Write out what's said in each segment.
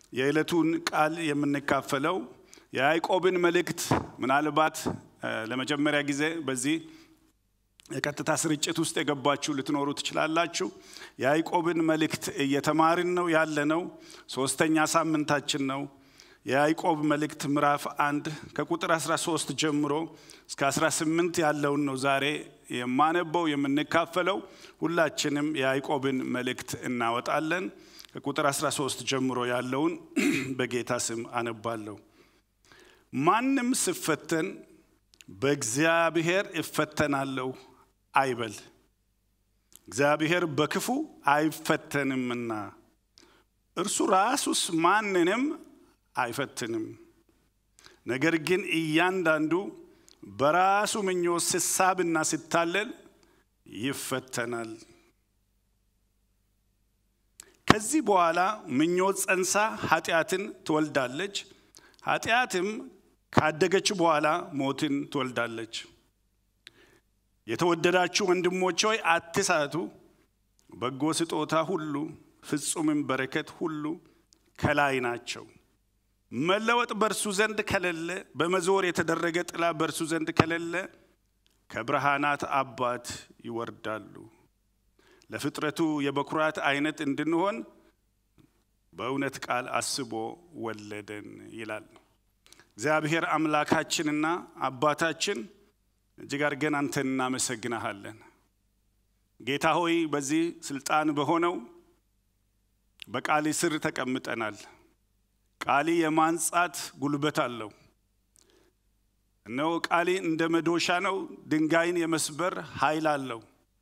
የዕለቱን ቃል የምንካፈለው የያዕቆብን መልእክት ምናልባት ለመጀመሪያ ጊዜ በዚህ የቀጥታ ስርጭት ውስጥ የገባችሁ ልትኖሩ ትችላላችሁ። የያዕቆብን መልእክት እየተማርን ነው ያለነው። ሶስተኛ ሳምንታችን ነው። የያዕቆብ መልእክት ምዕራፍ አንድ ከቁጥር 13 ጀምሮ እስከ 18 ያለውን ነው ዛሬ የማነበው የምንካፈለው። ሁላችንም የያዕቆብን መልእክት እናወጣለን። ከቁጥር 13 ጀምሮ ያለውን በጌታ ስም አነባለሁ። ማንም ስፈተን በእግዚአብሔር እፈተናለሁ አይበል፣ እግዚአብሔር በክፉ አይፈተንምና እርሱ ራሱስ ማንንም አይፈትንም። ነገር ግን እያንዳንዱ በራሱ ምኞት ስሳብና ሲታለል ይፈተናል። ከዚህ በኋላ ምኞት ጸንሳ ኃጢአትን ትወልዳለች። ኃጢአትም ካደገች በኋላ ሞትን ትወልዳለች። የተወደዳችሁ ወንድሞች ሆይ አትሳቱ። በጎ ስጦታ ሁሉ ፍጹምም በረከት ሁሉ ከላይ ናቸው። መለወጥ በእርሱ ዘንድ ከሌለ፣ በመዞር የተደረገ ጥላ በእርሱ ዘንድ ከሌለ ከብርሃናት አባት ይወርዳሉ። ለፍጥረቱ የበኩራት አይነት እንድንሆን በእውነት ቃል አስቦ ወለደን ይላል። እግዚአብሔር አምላካችንና አባታችን እጅግ አድርገን አንተን እናመሰግናሃለን። ጌታ ሆይ በዚህ ስልጣን በሆነው በቃል ስር ተቀምጠናል። ቃሊ የማንጻት ጉልበት አለው። እነሆ ቃሊ እንደ መዶሻ ነው፣ ድንጋይን የመስበር ኃይል አለው።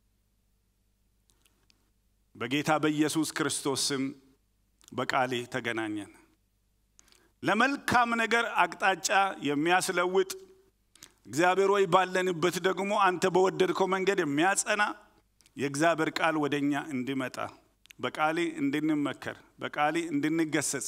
በጌታ በኢየሱስ ክርስቶስ ስም በቃሊ ተገናኘን። ለመልካም ነገር አቅጣጫ የሚያስለውጥ እግዚአብሔር ሆይ ባለንበት ደግሞ አንተ በወደድከው መንገድ የሚያጸና የእግዚአብሔር ቃል ወደ እኛ እንዲመጣ በቃሊ እንድንመከር በቃሊ እንድንገሰጽ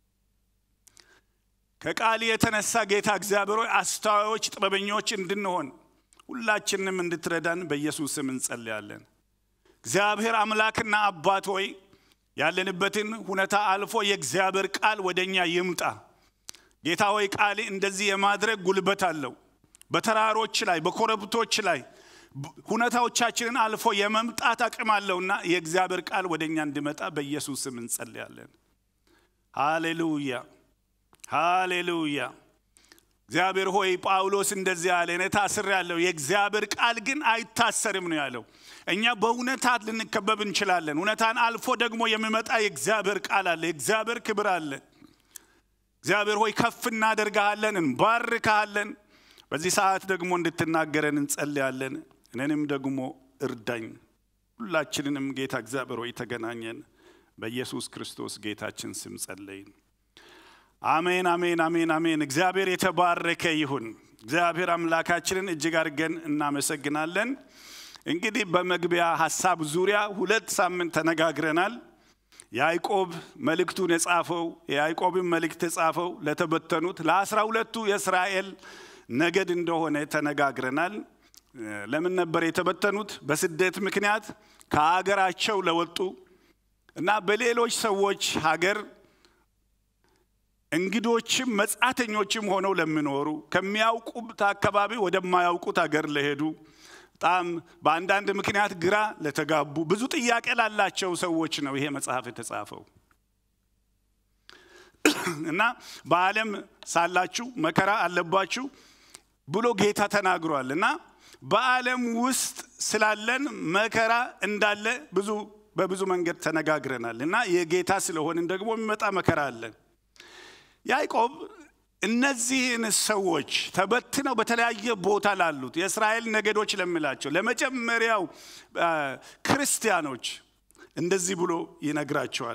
ከቃሊ የተነሳ ጌታ እግዚአብሔር ሆይ አስተዋዮች፣ ጥበበኞች እንድንሆን ሁላችንም እንድትረዳን በኢየሱስ ስም እንጸልያለን። እግዚአብሔር አምላክና አባት ሆይ ያለንበትን ሁኔታ አልፎ የእግዚአብሔር ቃል ወደ እኛ ይምጣ። ጌታ ሆይ ቃሊ እንደዚህ የማድረግ ጉልበት አለው። በተራሮች ላይ በኮረብቶች ላይ ሁኔታዎቻችንን አልፎ የመምጣት አቅም አለውና የእግዚአብሔር ቃል ወደ እኛ እንዲመጣ በኢየሱስ ስም እንጸልያለን። ሃሌሉያ ሃሌሉያ። እግዚአብሔር ሆይ ጳውሎስ እንደዚህ ያለ እኔ ታስሬአለሁ፣ የእግዚአብሔር ቃል ግን አይታሰርም ነው ያለው። እኛ በእውነታት ልንከበብ እንችላለን። እውነታን አልፎ ደግሞ የሚመጣ የእግዚአብሔር ቃል አለ፣ የእግዚአብሔር ክብር አለ። እግዚአብሔር ሆይ ከፍ እናደርግሃለን፣ እንባርክሃለን። በዚህ ሰዓት ደግሞ እንድትናገረን እንጸልያለን። እኔንም ደግሞ እርዳኝ። ሁላችንንም ጌታ እግዚአብሔር ሆይ ተገናኘን። በኢየሱስ ክርስቶስ ጌታችን ስም ጸለይን። አሜን፣ አሜን፣ አሜን፣ አሜን። እግዚአብሔር የተባረከ ይሁን። እግዚአብሔር አምላካችንን እጅግ አድርገን እናመሰግናለን። እንግዲህ በመግቢያ ሀሳብ ዙሪያ ሁለት ሳምንት ተነጋግረናል። ያዕቆብ መልእክቱን የጻፈው የያዕቆብን መልእክት የጻፈው ለተበተኑት ለአስራ ሁለቱ የእስራኤል ነገድ እንደሆነ ተነጋግረናል። ለምን ነበር የተበተኑት? በስደት ምክንያት ከሀገራቸው ለወጡ እና በሌሎች ሰዎች ሀገር እንግዶችም መጻተኞችም ሆነው ለሚኖሩ ከሚያውቁት አካባቢ ወደማያውቁት ሀገር ለሄዱ በጣም በአንዳንድ ምክንያት ግራ ለተጋቡ ብዙ ጥያቄ ላላቸው ሰዎች ነው ይሄ መጽሐፍ የተጻፈው እና በዓለም ሳላችሁ መከራ አለባችሁ ብሎ ጌታ ተናግሯል እና በዓለም ውስጥ ስላለን መከራ እንዳለ ብዙ በብዙ መንገድ ተነጋግረናል እና የጌታ ስለሆንን ደግሞ የሚመጣ መከራ አለ። ያዕቆብ እነዚህን ሰዎች ተበትነው በተለያየ ቦታ ላሉት የእስራኤል ነገዶች ለሚላቸው ለመጀመሪያው ክርስቲያኖች እንደዚህ ብሎ ይነግራቸዋል።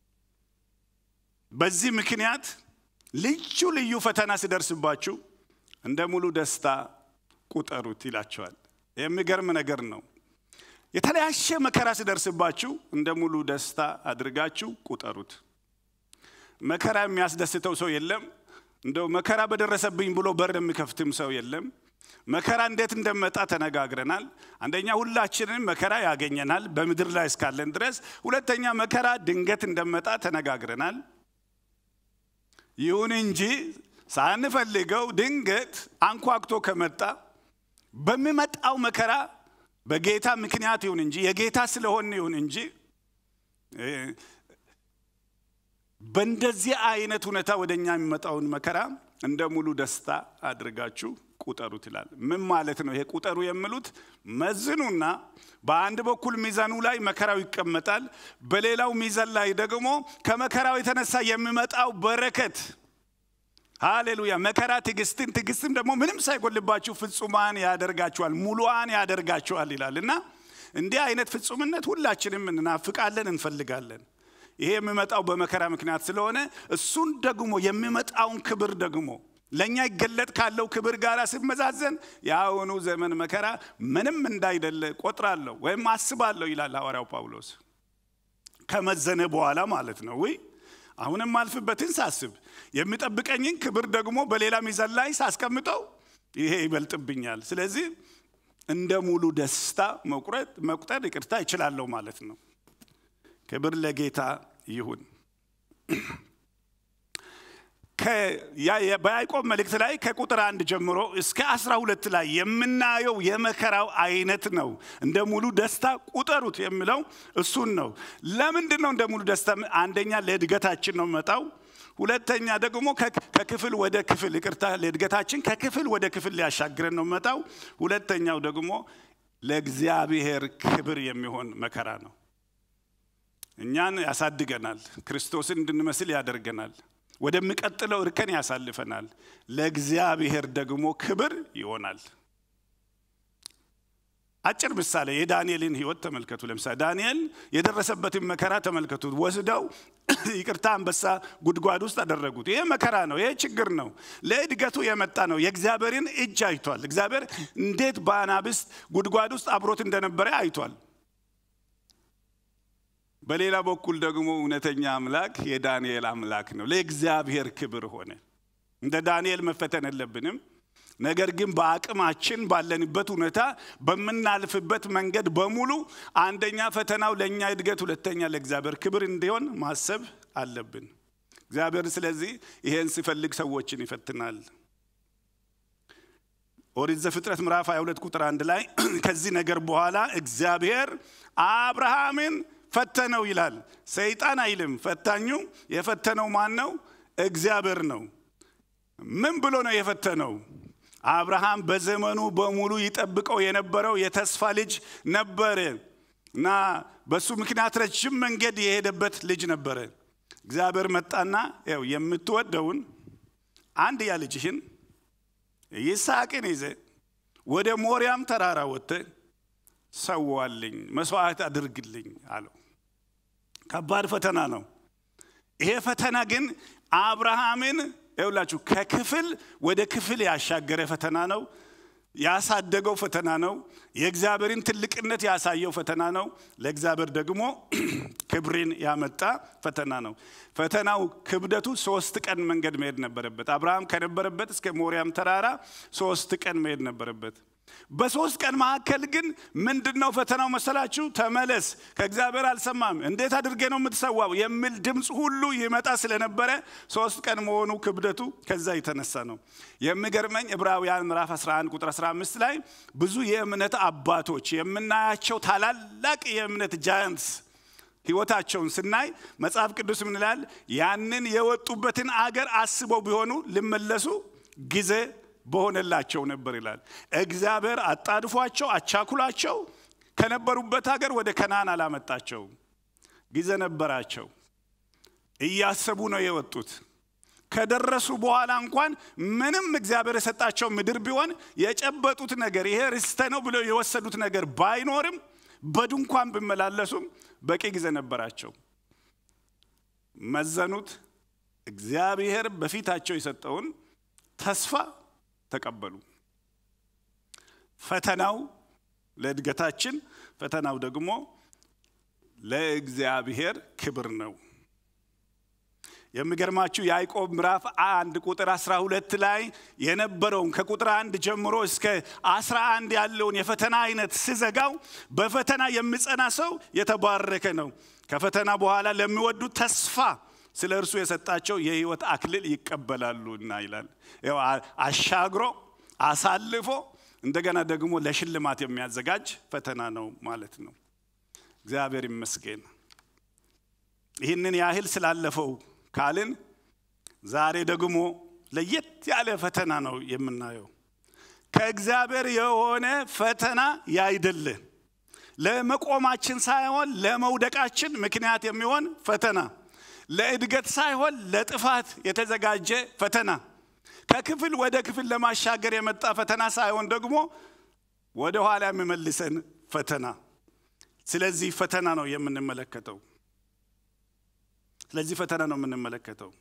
በዚህ ምክንያት ልዩ ልዩ ፈተና ሲደርስባችሁ እንደ ሙሉ ደስታ ቁጠሩት ይላቸዋል። የሚገርም ነገር ነው። የተለያየ መከራ ሲደርስባችሁ እንደ ሙሉ ደስታ አድርጋችሁ ቁጠሩት። መከራ የሚያስደስተው ሰው የለም። እንደው መከራ በደረሰብኝ ብሎ በር የሚከፍትም ሰው የለም። መከራ እንዴት እንደመጣ ተነጋግረናል። አንደኛ ሁላችንም መከራ ያገኘናል በምድር ላይ እስካለን ድረስ። ሁለተኛ መከራ ድንገት እንደመጣ ተነጋግረናል። ይሁን እንጂ ሳንፈልገው ድንገት አንኳኩቶ ከመጣ በሚመጣው መከራ በጌታ ምክንያት ይሁን እንጂ የጌታ ስለሆን ይሁን እንጂ በእንደዚህ አይነት ሁኔታ ወደ እኛ የሚመጣውን መከራ እንደ ሙሉ ደስታ አድርጋችሁ ቁጠሩት ይላል። ምን ማለት ነው? ይሄ ቁጠሩ የሚሉት መዝኑና በአንድ በኩል ሚዛኑ ላይ መከራው ይቀመጣል፣ በሌላው ሚዛን ላይ ደግሞ ከመከራው የተነሳ የሚመጣው በረከት ሃሌሉያ። መከራ ትዕግስትን፣ ትዕግስትም ደግሞ ምንም ሳይጎልባችሁ ፍጹማን ያደርጋችኋል፣ ሙሉዋን ያደርጋችኋል ይላል እና እንዲህ አይነት ፍጹምነት ሁላችንም እንናፍቃለን፣ እንፈልጋለን። ይሄ የሚመጣው በመከራ ምክንያት ስለሆነ እሱን ደግሞ የሚመጣውን ክብር ደግሞ ለእኛ ይገለጥ ካለው ክብር ጋር ሲመዛዘን የአሁኑ ዘመን መከራ ምንም እንዳይደለ ቆጥራለሁ ወይም አስባለሁ ይላል ሐዋርያው ጳውሎስ። ከመዘነ በኋላ ማለት ነው። ውይ አሁንም አልፍበትን ሳስብ የሚጠብቀኝን ክብር ደግሞ በሌላ ሚዛን ላይ ሳስቀምጠው ይሄ ይበልጥብኛል። ስለዚህ እንደ ሙሉ ደስታ መቁረጥ መቁጠር ይቅርታ ይችላለሁ ማለት ነው። ክብር ለጌታ ይሁን። በያዕቆብ መልእክት ላይ ከቁጥር አንድ ጀምሮ እስከ አስራ ሁለት ላይ የምናየው የመከራው አይነት ነው። እንደ ሙሉ ደስታ ቁጠሩት የሚለው እሱን ነው። ለምንድን ነው እንደ ሙሉ ደስታ? አንደኛ ለእድገታችን ነው መጣው። ሁለተኛ ደግሞ ከክፍል ወደ ክፍል ይቅርታ፣ ለእድገታችን ከክፍል ወደ ክፍል ሊያሻግረን ነው መጣው። ሁለተኛው ደግሞ ለእግዚአብሔር ክብር የሚሆን መከራ ነው። እኛን ያሳድገናል፣ ክርስቶስን እንድንመስል ያደርገናል፣ ወደሚቀጥለው እርከን ያሳልፈናል። ለእግዚአብሔር ደግሞ ክብር ይሆናል። አጭር ምሳሌ የዳንኤልን ሕይወት ተመልከቱ። ለምሳሌ ዳንኤል የደረሰበትን መከራ ተመልከቱት። ወስደው ይቅርታ አንበሳ ጉድጓድ ውስጥ አደረጉት። ይሄ መከራ ነው፣ ይሄ ችግር ነው። ለእድገቱ የመጣ ነው። የእግዚአብሔርን እጅ አይቷል። እግዚአብሔር እንዴት በአናብስት ጉድጓድ ውስጥ አብሮት እንደነበረ አይቷል። በሌላ በኩል ደግሞ እውነተኛ አምላክ የዳንኤል አምላክ ነው። ለእግዚአብሔር ክብር ሆነ። እንደ ዳንኤል መፈተን የለብንም። ነገር ግን በአቅማችን ባለንበት ሁኔታ በምናልፍበት መንገድ በሙሉ አንደኛ ፈተናው ለእኛ እድገት፣ ሁለተኛ ለእግዚአብሔር ክብር እንዲሆን ማሰብ አለብን። እግዚአብሔር ስለዚህ ይሄን ሲፈልግ ሰዎችን ይፈትናል። ኦሪት ዘፍጥረት ምዕራፍ 22 ቁጥር አንድ ላይ ከዚህ ነገር በኋላ እግዚአብሔር አብርሃምን ፈተነው ይላል። ሰይጣን አይልም። ፈታኙ የፈተነው ማን ነው? እግዚአብሔር ነው። ምን ብሎ ነው የፈተነው? አብርሃም በዘመኑ በሙሉ ይጠብቀው የነበረው የተስፋ ልጅ ነበረ እና በሱ ምክንያት ረጅም መንገድ የሄደበት ልጅ ነበረ። እግዚአብሔር መጣና ያው የምትወደውን አንድያ ልጅህን ይስሐቅን ይዘ ወደ ሞሪያም ተራራ ወጥተህ ሰዋልኝ፣ መስዋዕት አድርግልኝ አለው። ከባድ ፈተና ነው። ይሄ ፈተና ግን አብርሃምን ይውላችሁ ከክፍል ወደ ክፍል ያሻገረ ፈተና ነው። ያሳደገው ፈተና ነው። የእግዚአብሔርን ትልቅነት ያሳየው ፈተና ነው። ለእግዚአብሔር ደግሞ ክብርን ያመጣ ፈተና ነው። ፈተናው ክብደቱ ሶስት ቀን መንገድ መሄድ ነበረበት። አብርሃም ከነበረበት እስከ ሞሪያም ተራራ ሶስት ቀን መሄድ ነበረበት። በሶስት ቀን መካከል ግን ምንድን ነው ፈተናው መሰላችሁ? ተመለስ፣ ከእግዚአብሔር አልሰማም፣ እንዴት አድርጌ ነው የምትሰዋው የሚል ድምፅ ሁሉ ይመጣ ስለነበረ ሶስት ቀን መሆኑ ክብደቱ ከዛ የተነሳ ነው። የሚገርመኝ ዕብራውያን ምዕራፍ 11 ቁጥር 15 ላይ ብዙ የእምነት አባቶች የምናያቸው ታላላቅ የእምነት ጃያንትስ ህይወታቸውን ስናይ መጽሐፍ ቅዱስ ምን ይላል? ያንን የወጡበትን አገር አስበው ቢሆኑ ሊመለሱ ጊዜ በሆነላቸው ነበር ይላል። እግዚአብሔር አጣድፏቸው አቻኩላቸው ከነበሩበት ሀገር ወደ ከናን አላመጣቸው። ጊዜ ነበራቸው። እያሰቡ ነው የወጡት። ከደረሱ በኋላ እንኳን ምንም እግዚአብሔር የሰጣቸው ምድር ቢሆን የጨበጡት ነገር ይሄ ርስተ ነው ብለው የወሰዱት ነገር ባይኖርም በድንኳን ቢመላለሱም በቂ ጊዜ ነበራቸው። መዘኑት። እግዚአብሔር በፊታቸው የሰጠውን ተስፋ ተቀበሉ። ፈተናው ለእድገታችን፣ ፈተናው ደግሞ ለእግዚአብሔር ክብር ነው። የሚገርማችሁ ያዕቆብ ምዕራፍ አንድ ቁጥር 12 ላይ የነበረውን ከቁጥር አንድ ጀምሮ እስከ 11 ያለውን የፈተና አይነት ስዘጋው በፈተና የሚጸና ሰው የተባረከ ነው። ከፈተና በኋላ ለሚወዱ ተስፋ ስለ እርሱ የሰጣቸው የህይወት አክሊል ይቀበላሉና ይላል። አሻግሮ አሳልፎ እንደገና ደግሞ ለሽልማት የሚያዘጋጅ ፈተና ነው ማለት ነው። እግዚአብሔር ይመስገን። ይህንን ያህል ስላለፈው ካልን ዛሬ ደግሞ ለየት ያለ ፈተና ነው የምናየው። ከእግዚአብሔር የሆነ ፈተና ያይደለ ለመቆማችን ሳይሆን ለመውደቃችን ምክንያት የሚሆን ፈተና፣ ለእድገት ሳይሆን ለጥፋት የተዘጋጀ ፈተና፣ ከክፍል ወደ ክፍል ለማሻገር የመጣ ፈተና ሳይሆን ደግሞ ወደ ኋላ የሚመልሰን ፈተና። ስለዚህ ፈተና ነው የምንመለከተው። ስለዚህ ፈተና ነው የምንመለከተው።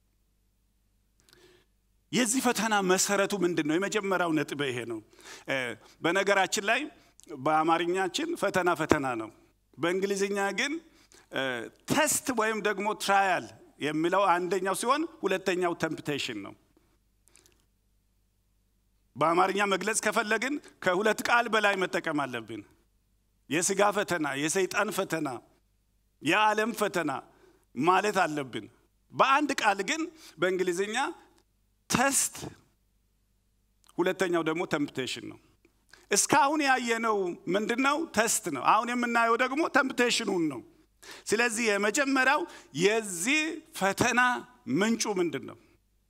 የዚህ ፈተና መሰረቱ ምንድን ነው? የመጀመሪያው ነጥብ ይሄ ነው። በነገራችን ላይ በአማርኛችን ፈተና ፈተና ነው። በእንግሊዝኛ ግን ተስት ወይም ደግሞ ትራያል የሚለው አንደኛው ሲሆን ሁለተኛው ተምፕቴሽን ነው። በአማርኛ መግለጽ ከፈለግን ከሁለት ቃል በላይ መጠቀም አለብን። የስጋ ፈተና፣ የሰይጣን ፈተና፣ የዓለም ፈተና ማለት አለብን። በአንድ ቃል ግን በእንግሊዝኛ ተስት፣ ሁለተኛው ደግሞ ተምፕቴሽን ነው። እስካሁን ያየነው ምንድን ነው? ተስት ነው። አሁን የምናየው ደግሞ ተምፕቴሽኑን ነው። ስለዚህ የመጀመሪያው የዚህ ፈተና ምንጩ ምንድን ነው?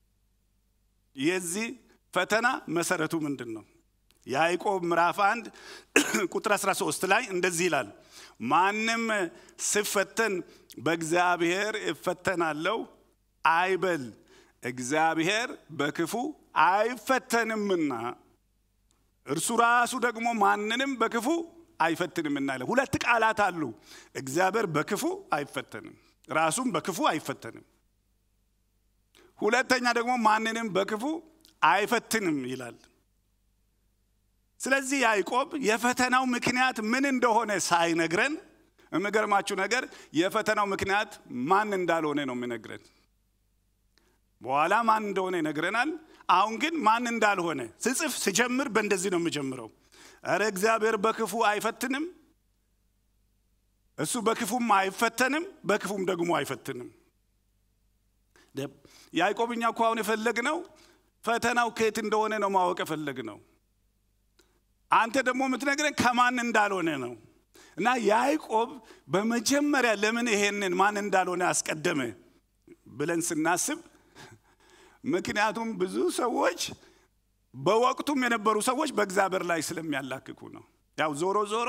የዚህ ፈተና መሰረቱ ምንድን ነው? ያዕቆብ ምዕራፍ 1 ቁጥር 13 ላይ እንደዚህ ይላል፣ ማንም ስፈተን በእግዚአብሔር እፈተናለሁ አይበል፣ እግዚአብሔር በክፉ አይፈተንምና እርሱ ራሱ ደግሞ ማንንም በክፉ አይፈትንምና ይላል። ሁለት ቃላት አሉ። እግዚአብሔር በክፉ አይፈተንም፣ ራሱም በክፉ አይፈተንም። ሁለተኛ ደግሞ ማንንም በክፉ አይፈትንም ይላል። ስለዚህ ያዕቆብ የፈተናው ምክንያት ምን እንደሆነ ሳይነግረን፣ የሚገርማችሁ ነገር የፈተናው ምክንያት ማን እንዳልሆነ ነው የሚነግረን። በኋላ ማን እንደሆነ ይነግረናል። አሁን ግን ማን እንዳልሆነ ስጽፍ ስጀምር በእንደዚህ ነው የምጀምረው። እረ እግዚአብሔር በክፉ አይፈትንም፣ እሱ በክፉም አይፈተንም፣ በክፉም ደግሞ አይፈትንም። ያዕቆብኛ እኮ አሁን የፈለግነው ፈተናው ከየት እንደሆነ ነው ማወቅ የፈለግነው። አንተ ደግሞ የምትነግረን ከማን እንዳልሆነ ነው። እና ያዕቆብ በመጀመሪያ ለምን ይሄንን ማን እንዳልሆነ አስቀደመ ብለን ስናስብ ምክንያቱም ብዙ ሰዎች በወቅቱም የነበሩ ሰዎች በእግዚአብሔር ላይ ስለሚያላክኩ ነው። ያው ዞሮ ዞሮ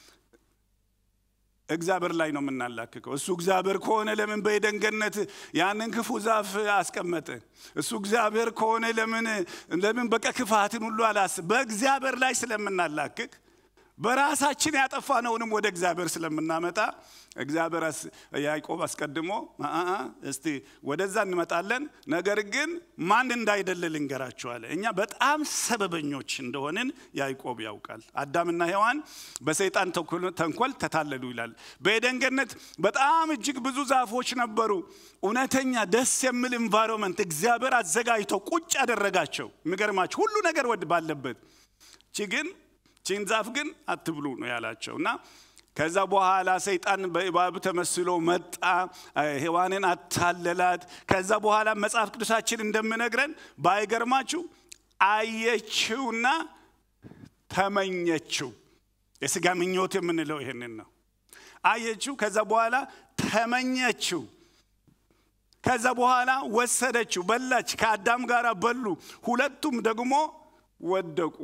እግዚአብሔር ላይ ነው የምናላክከው። እሱ እግዚአብሔር ከሆነ ለምን በኤደን ገነት ያንን ክፉ ዛፍ አስቀመጠ? እሱ እግዚአብሔር ከሆነ ለምን ለምን በቃ ክፋትን ሁሉ አላስብ? በእግዚአብሔር ላይ ስለምናላክክ በራሳችን ያጠፋነውንም ወደ እግዚአብሔር ስለምናመጣ እግዚአብሔር ያዕቆብ አስቀድሞ እስቲ ወደዛ እንመጣለን፣ ነገር ግን ማን እንዳይደለ ልንገራችኋለ። እኛ በጣም ሰበበኞች እንደሆንን ያዕቆብ ያውቃል። አዳምና ሔዋን በሰይጣን ተንኮል ተታለሉ ይላል። በኤደን ገነት በጣም እጅግ ብዙ ዛፎች ነበሩ። እውነተኛ ደስ የሚል ኢንቫይሮንመንት እግዚአብሔር አዘጋጅቶ ቁጭ ያደረጋቸው። የሚገርማቸው ሁሉ ነገር ወድ ባለበት ቺ ግን ቺን ዛፍ ግን አትብሉ ነው ያላቸው እና ከዛ በኋላ ሰይጣን በእባብ ተመስሎ መጣ፣ ሔዋንን አታለላት። ከዛ በኋላ መጽሐፍ ቅዱሳችን እንደምነግረን ባይገርማችሁ አየችውና ተመኘችው። የስጋ ምኞት የምንለው ይህንን ነው። አየችው፣ ከዛ በኋላ ተመኘችው። ከዛ በኋላ ወሰደችው፣ በላች፣ ከአዳም ጋር በሉ። ሁለቱም ደግሞ ወደቁ።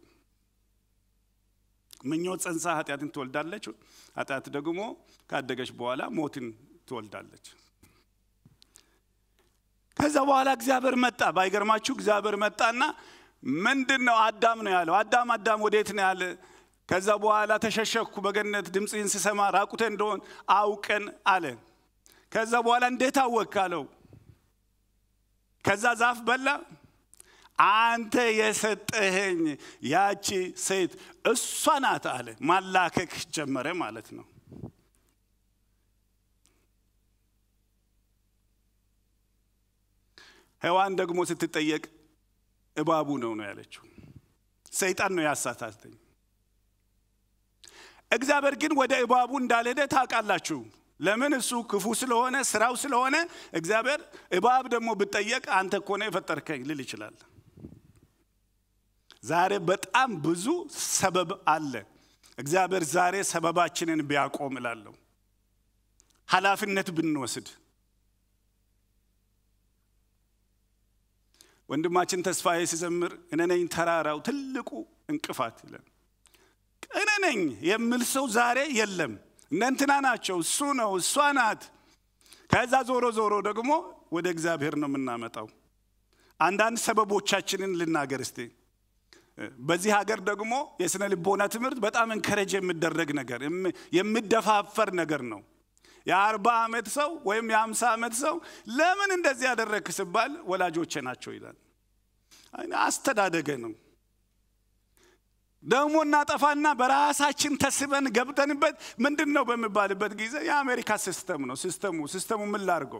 ምኞት ጸንሳ ኃጢአትን ትወልዳለች። ኃጢአት ደግሞ ካደገች በኋላ ሞትን ትወልዳለች። ከዛ በኋላ እግዚአብሔር መጣ። ባይገርማችሁ እግዚአብሔር መጣና ምንድን ነው አዳም ነው ያለው። አዳም አዳም ወዴት ነው ያለ? ከዛ በኋላ ተሸሸኩ በገነት ድምፅህን ስሰማ ራቁቴ እንደሆን አውቀን አለ። ከዛ በኋላ እንዴት አወክ አለው። ከዛ ዛፍ በላ አንተ የሰጠኸኝ ያቺ ሴት እሷ ናት አለ። ማላከክ ጀመረ ማለት ነው። ሔዋን ደግሞ ስትጠየቅ እባቡ ነው ነው ያለችው። ሰይጣን ነው ያሳታተኝ። እግዚአብሔር ግን ወደ እባቡ እንዳልሄደ ታውቃላችሁ። ለምን? እሱ ክፉ ስለሆነ ስራው ስለሆነ እግዚአብሔር እባብ ደግሞ ብጠየቅ አንተ እኮ ነው የፈጠርከኝ ልል ይችላል። ዛሬ በጣም ብዙ ሰበብ አለ። እግዚአብሔር ዛሬ ሰበባችንን ቢያቆም እላለሁ። ኃላፊነት ብንወስድ ወንድማችን ተስፋዬ ሲዘምር እኔ ነኝ ተራራው ትልቁ እንቅፋት ይለን። እኔ ነኝ የሚል ሰው ዛሬ የለም። እነ እንትና ናቸው፣ እሱ ነው፣ እሷ ናት። ከዛ ዞሮ ዞሮ ደግሞ ወደ እግዚአብሔር ነው የምናመጣው። አንዳንድ ሰበቦቻችንን ልናገር እስቲ። በዚህ ሀገር ደግሞ የስነ ልቦና ትምህርት በጣም እንከረጅ የሚደረግ ነገር የሚደፋፈር ነገር ነው። የአርባ ዓመት ሰው ወይም የአምሳ ዓመት ሰው ለምን እንደዚህ ያደረግክ ሲባል ወላጆቼ ናቸው ይላል። አስተዳደገ ነው። ደግሞ እናጠፋና በራሳችን ተስበን ገብተንበት ምንድን ነው በሚባልበት ጊዜ የአሜሪካ ሲስተም ነው። ሲስተሙ ሲስተሙ ምን ላድርገው?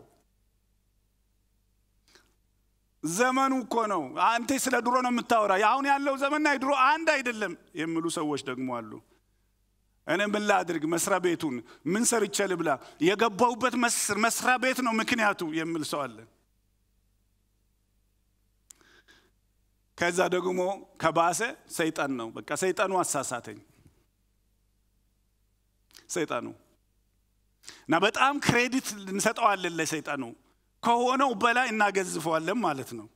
ዘመኑ እኮ ነው። አንተ ስለ ድሮ ነው የምታወራ። አሁን ያለው ዘመንና የድሮ አንድ አይደለም የሚሉ ሰዎች ደግሞ አሉ። እኔ ምን ላድርግ? መስሪያ ቤቱን ምን ሰርቼ ልብላ? የገባሁበት መስሪያ ቤት ነው ምክንያቱ የሚል ሰው አለ። ከዛ ደግሞ ከባሰ ሰይጣን ነው። በቃ ሰይጣኑ አሳሳተኝ። ሰይጣኑ እና በጣም ክሬዲት እንሰጠዋለን ለሰይጣኑ ከሆነው በላይ እናገዝፈዋለን ማለት ነው።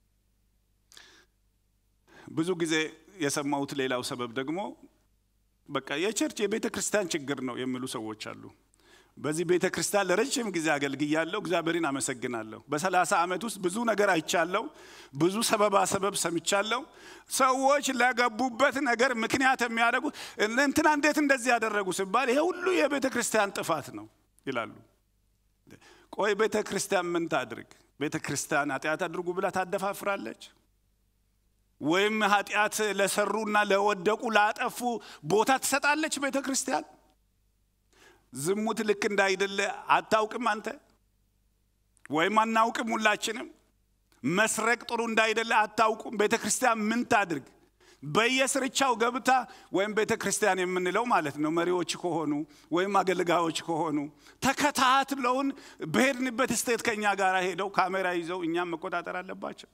ብዙ ጊዜ የሰማሁት ሌላው ሰበብ ደግሞ በቃ የቸርች የቤተ ክርስቲያን ችግር ነው የሚሉ ሰዎች አሉ። በዚህ ቤተ ክርስቲያን ለረጅም ጊዜ አገልግያለሁ። እግዚአብሔርን አመሰግናለሁ። በሰላሳ ዓመት ውስጥ ብዙ ነገር አይቻለሁ። ብዙ ሰበባ ሰበብ ሰምቻለሁ። ሰዎች ለገቡበት ነገር ምክንያት የሚያደርጉ እንትና እንዴት እንደዚህ ያደረጉ ሲባል ይሄ ሁሉ የቤተ ክርስቲያን ጥፋት ነው ይላሉ። ቆይ ቤተ ክርስቲያን ምን ታድርግ? ቤተ ክርስቲያን ኃጢአት አድርጉ ብላ ታደፋፍራለች? ወይም ኃጢአት ለሰሩና ለወደቁ ላጠፉ ቦታ ትሰጣለች ቤተ ክርስቲያን? ዝሙት ልክ እንዳይደለ አታውቅም አንተ? ወይም አናውቅም ሁላችንም? መስረቅ ጥሩ እንዳይደለ አታውቁም? ቤተ ክርስቲያን ምን ታድርግ? በየስርቻው ገብታ ወይም ቤተ ክርስቲያን የምንለው ማለት ነው መሪዎች ከሆኑ ወይም አገልጋዮች ከሆኑ ተከታትለውን በሄድንበት ስቴት ከኛ ጋር ሄደው ካሜራ ይዘው እኛም መቆጣጠር አለባቸው።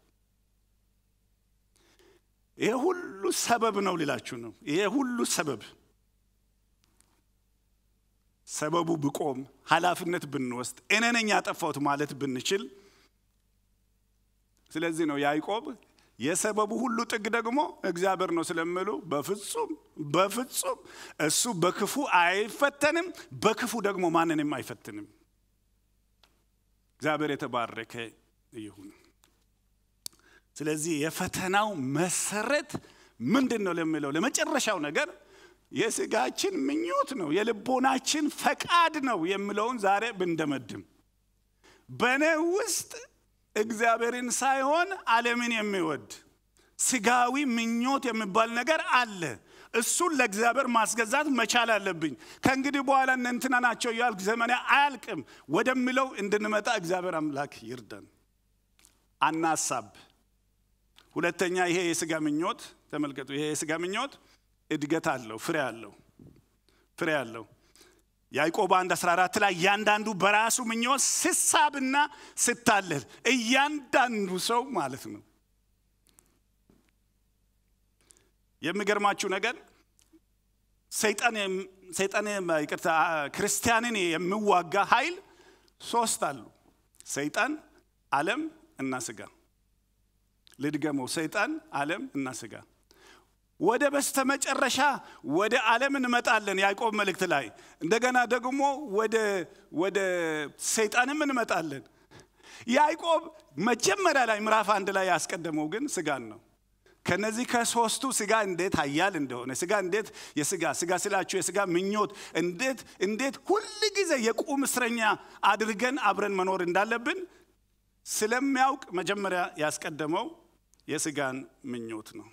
ይሄ ሁሉ ሰበብ ነው ሊላችሁ ነው። ይሄ ሁሉ ሰበብ ሰበቡ ብቆም ኃላፊነት ብንወስድ እኔ ነኝ ያጠፋሁት ማለት ብንችል፣ ስለዚህ ነው ያዕቆብ የሰበቡ ሁሉ ጥግ ደግሞ እግዚአብሔር ነው ስለሚሉ በፍጹም በፍጹም እሱ በክፉ አይፈተንም፣ በክፉ ደግሞ ማንንም አይፈትንም። እግዚአብሔር የተባረከ ይሁን። ስለዚህ የፈተናው መሰረት ምንድን ነው ለሚለው ለመጨረሻው ነገር የስጋችን ምኞት ነው፣ የልቦናችን ፈቃድ ነው የሚለውን ዛሬ ብንደመድም በእኔ ውስጥ እግዚአብሔርን ሳይሆን ዓለምን የሚወድ ስጋዊ ምኞት የሚባል ነገር አለ። እሱን ለእግዚአብሔር ማስገዛት መቻል አለብኝ። ከእንግዲህ በኋላ እነ እንትና ናቸው እያልኩ ዘመኔ አያልቅም ወደሚለው እንድንመጣ እግዚአብሔር አምላክ ይርዳን። አናሳብ። ሁለተኛ ይሄ የስጋ ምኞት ተመልከቱ። ይሄ የስጋ ምኞት እድገት አለው፣ ፍሬ አለው፣ ፍሬ አለው። ያዕቆብ 1 14 ላይ እያንዳንዱ በራሱ ምኞት ስሳብና ስታለል እያንዳንዱ ሰው ማለት ነው። የሚገርማችሁ ነገር ሰይጣን ሰይጣን ይቅርታ ክርስቲያንን የሚዋጋ ኃይል ሶስት አሉ። ሰይጣን፣ ዓለም እና ስጋ። ልድገመው፣ ሰይጣን፣ ዓለም እና ስጋ። ወደ በስተመጨረሻ ወደ ዓለም እንመጣለን። ያዕቆብ መልእክት ላይ እንደገና ደግሞ ወደ ወደ ሰይጣንም እንመጣለን። ያዕቆብ መጀመሪያ ላይ ምዕራፍ አንድ ላይ ያስቀደመው ግን ስጋን ነው። ከነዚህ ከሶስቱ ስጋ እንዴት ኃያል እንደሆነ ስጋ እንዴት የስጋ ስጋ ስላችሁ የስጋ ምኞት እንዴት እንዴት ሁል ጊዜ የቁም እስረኛ አድርገን አብረን መኖር እንዳለብን ስለሚያውቅ መጀመሪያ ያስቀደመው የስጋን ምኞት ነው።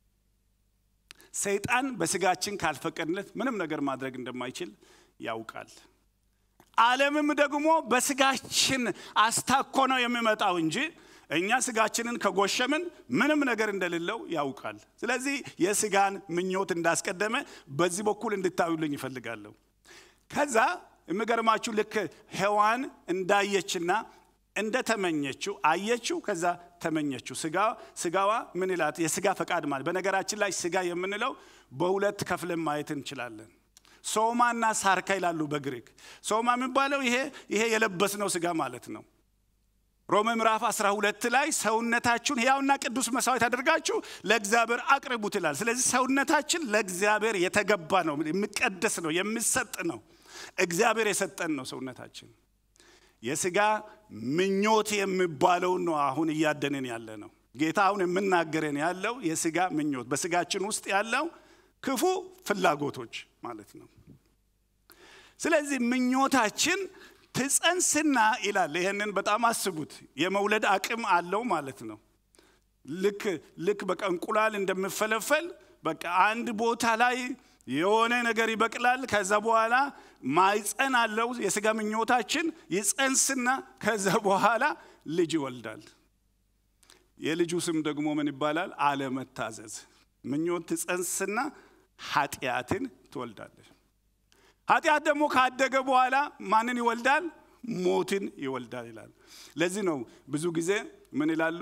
ሰይጣን በስጋችን ካልፈቀድለት ምንም ነገር ማድረግ እንደማይችል ያውቃል። ዓለምም ደግሞ በስጋችን አስታኮ ነው የሚመጣው እንጂ እኛ ስጋችንን ከጎሸምን ምንም ነገር እንደሌለው ያውቃል። ስለዚህ የስጋን ምኞት እንዳስቀደመ በዚህ በኩል እንድታዩልኝ ይፈልጋለሁ። ከዛ የሚገርማችሁ ልክ ሔዋን እንዳየችና እንደተመኘችው አየችው፣ ከዛ ተመኘችው። ስጋዋ ምን ይላት? የስጋ ፈቃድ ማለት በነገራችን ላይ ስጋ የምንለው በሁለት ከፍለን ማየት እንችላለን። ሶማና ሳርካ ይላሉ በግሪክ። ሶማ የሚባለው ይሄ ይሄ የለበስነው ስጋ ማለት ነው። ሮሜ ምዕራፍ 12 ላይ ሰውነታችሁን ሕያውና ቅዱስ መስዋዕት አድርጋችሁ ለእግዚአብሔር አቅርቡት ይላል። ስለዚህ ሰውነታችን ለእግዚአብሔር የተገባ ነው፣ የሚቀደስ ነው፣ የሚሰጥ ነው። እግዚአብሔር የሰጠን ነው ሰውነታችን። የስጋ ምኞት የሚባለውን ነው አሁን እያደንን ያለ ነው። ጌታ አሁን የምናገረን ያለው የስጋ ምኞት በስጋችን ውስጥ ያለው ክፉ ፍላጎቶች ማለት ነው። ስለዚህ ምኞታችን ትጸንስና ይላል። ይህንን በጣም አስቡት። የመውለድ አቅም አለው ማለት ነው። ልክ ልክ በቃ እንቁላል እንደምፈለፈል በቃ አንድ ቦታ ላይ የሆነ ነገር ይበቅላል። ከዛ በኋላ ማይፀን አለው። የስጋ ምኞታችን ይጸንስና ከዛ በኋላ ልጅ ይወልዳል። የልጁ ስም ደግሞ ምን ይባላል? አለመታዘዝ። ምኞት ትጸንስና ኃጢአትን ትወልዳለች። ኃጢአት ደግሞ ካደገ በኋላ ማንን ይወልዳል? ሞትን ይወልዳል ይላል። ለዚህ ነው ብዙ ጊዜ ምን ይላሉ?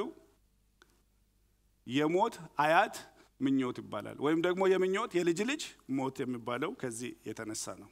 የሞት አያት ምኞት ይባላል። ወይም ደግሞ የምኞት የልጅ ልጅ ሞት የሚባለው ከዚህ የተነሳ ነው።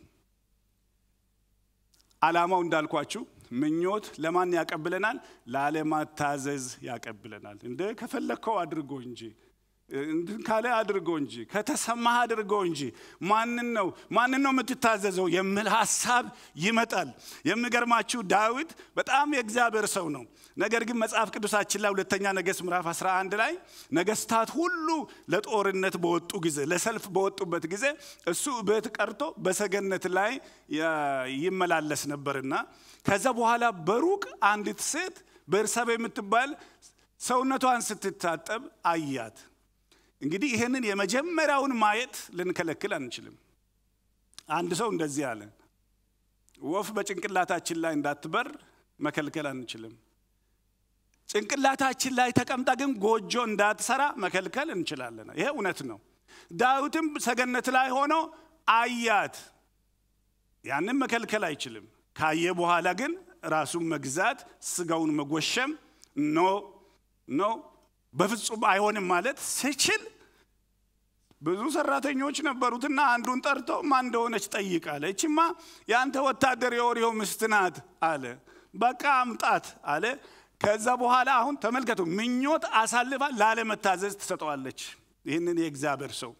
ዓላማው እንዳልኳችሁ ምኞት ለማን ያቀብለናል? ላለማታዘዝ ያቀብለናል። እንደ ከፈለግከው አድርጎ እንጂ እንትን ካለ አድርጎ እንጂ ከተሰማህ አድርጎ እንጂ ማንን ነው ማንን ነው የምትታዘዘው የሚል ሀሳብ ይመጣል። የሚገርማችሁ ዳዊት በጣም የእግዚአብሔር ሰው ነው። ነገር ግን መጽሐፍ ቅዱሳችን ላይ ሁለተኛ ነገሥት ምዕራፍ 11 ላይ ነገስታት ሁሉ ለጦርነት በወጡ ጊዜ ለሰልፍ በወጡበት ጊዜ እሱ ቤት ቀርቶ በሰገነት ላይ ይመላለስ ነበርና ከዛ በኋላ በሩቅ አንዲት ሴት ቤርሳቤ የምትባል ሰውነቷን ስትታጠብ አያት። እንግዲህ ይህንን የመጀመሪያውን ማየት ልንከለክል አንችልም። አንድ ሰው እንደዚህ አለ፣ ወፍ በጭንቅላታችን ላይ እንዳትበር መከልከል አንችልም። ጭንቅላታችን ላይ ተቀምጣ ግን ጎጆ እንዳትሰራ መከልከል እንችላለን። ይሄ እውነት ነው። ዳዊትም ሰገነት ላይ ሆኖ አያት። ያንን መከልከል አይችልም። ካየ በኋላ ግን ራሱን መግዛት፣ ስጋውን መጎሸም ኖ ኖ በፍጹም አይሆንም ማለት ስችል ብዙ ሰራተኞች ነበሩትና አንዱን ጠርቶ ማን እንደሆነች ጠይቃለ። እችማ የአንተ ወታደር የኦሪዮ ሚስት ናት አለ። በቃ አምጣት አለ። ከዛ በኋላ አሁን ተመልከቱ፣ ምኞት አሳልፋ ላለመታዘዝ ትሰጠዋለች። ይህንን የእግዚአብሔር ሰው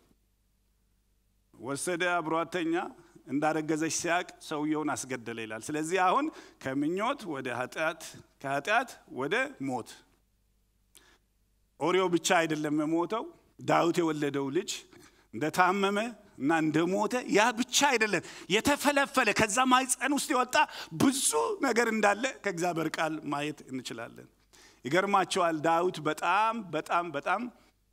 ወሰደ፣ አብሯተኛ እንዳረገዘች ሲያቅ ሰውየውን አስገደለ ይላል። ስለዚህ አሁን ከምኞት ወደ ኃጢአት፣ ከኃጢአት ወደ ሞት ኦሪዮ ብቻ አይደለም የሞተው። ዳዊት የወለደው ልጅ እንደታመመ እና እንደሞተ ያ ብቻ አይደለም፣ የተፈለፈለ ከዛ ማኅፀን ውስጥ የወጣ ብዙ ነገር እንዳለ ከእግዚአብሔር ቃል ማየት እንችላለን። ይገርማቸዋል። ዳዊት በጣም በጣም በጣም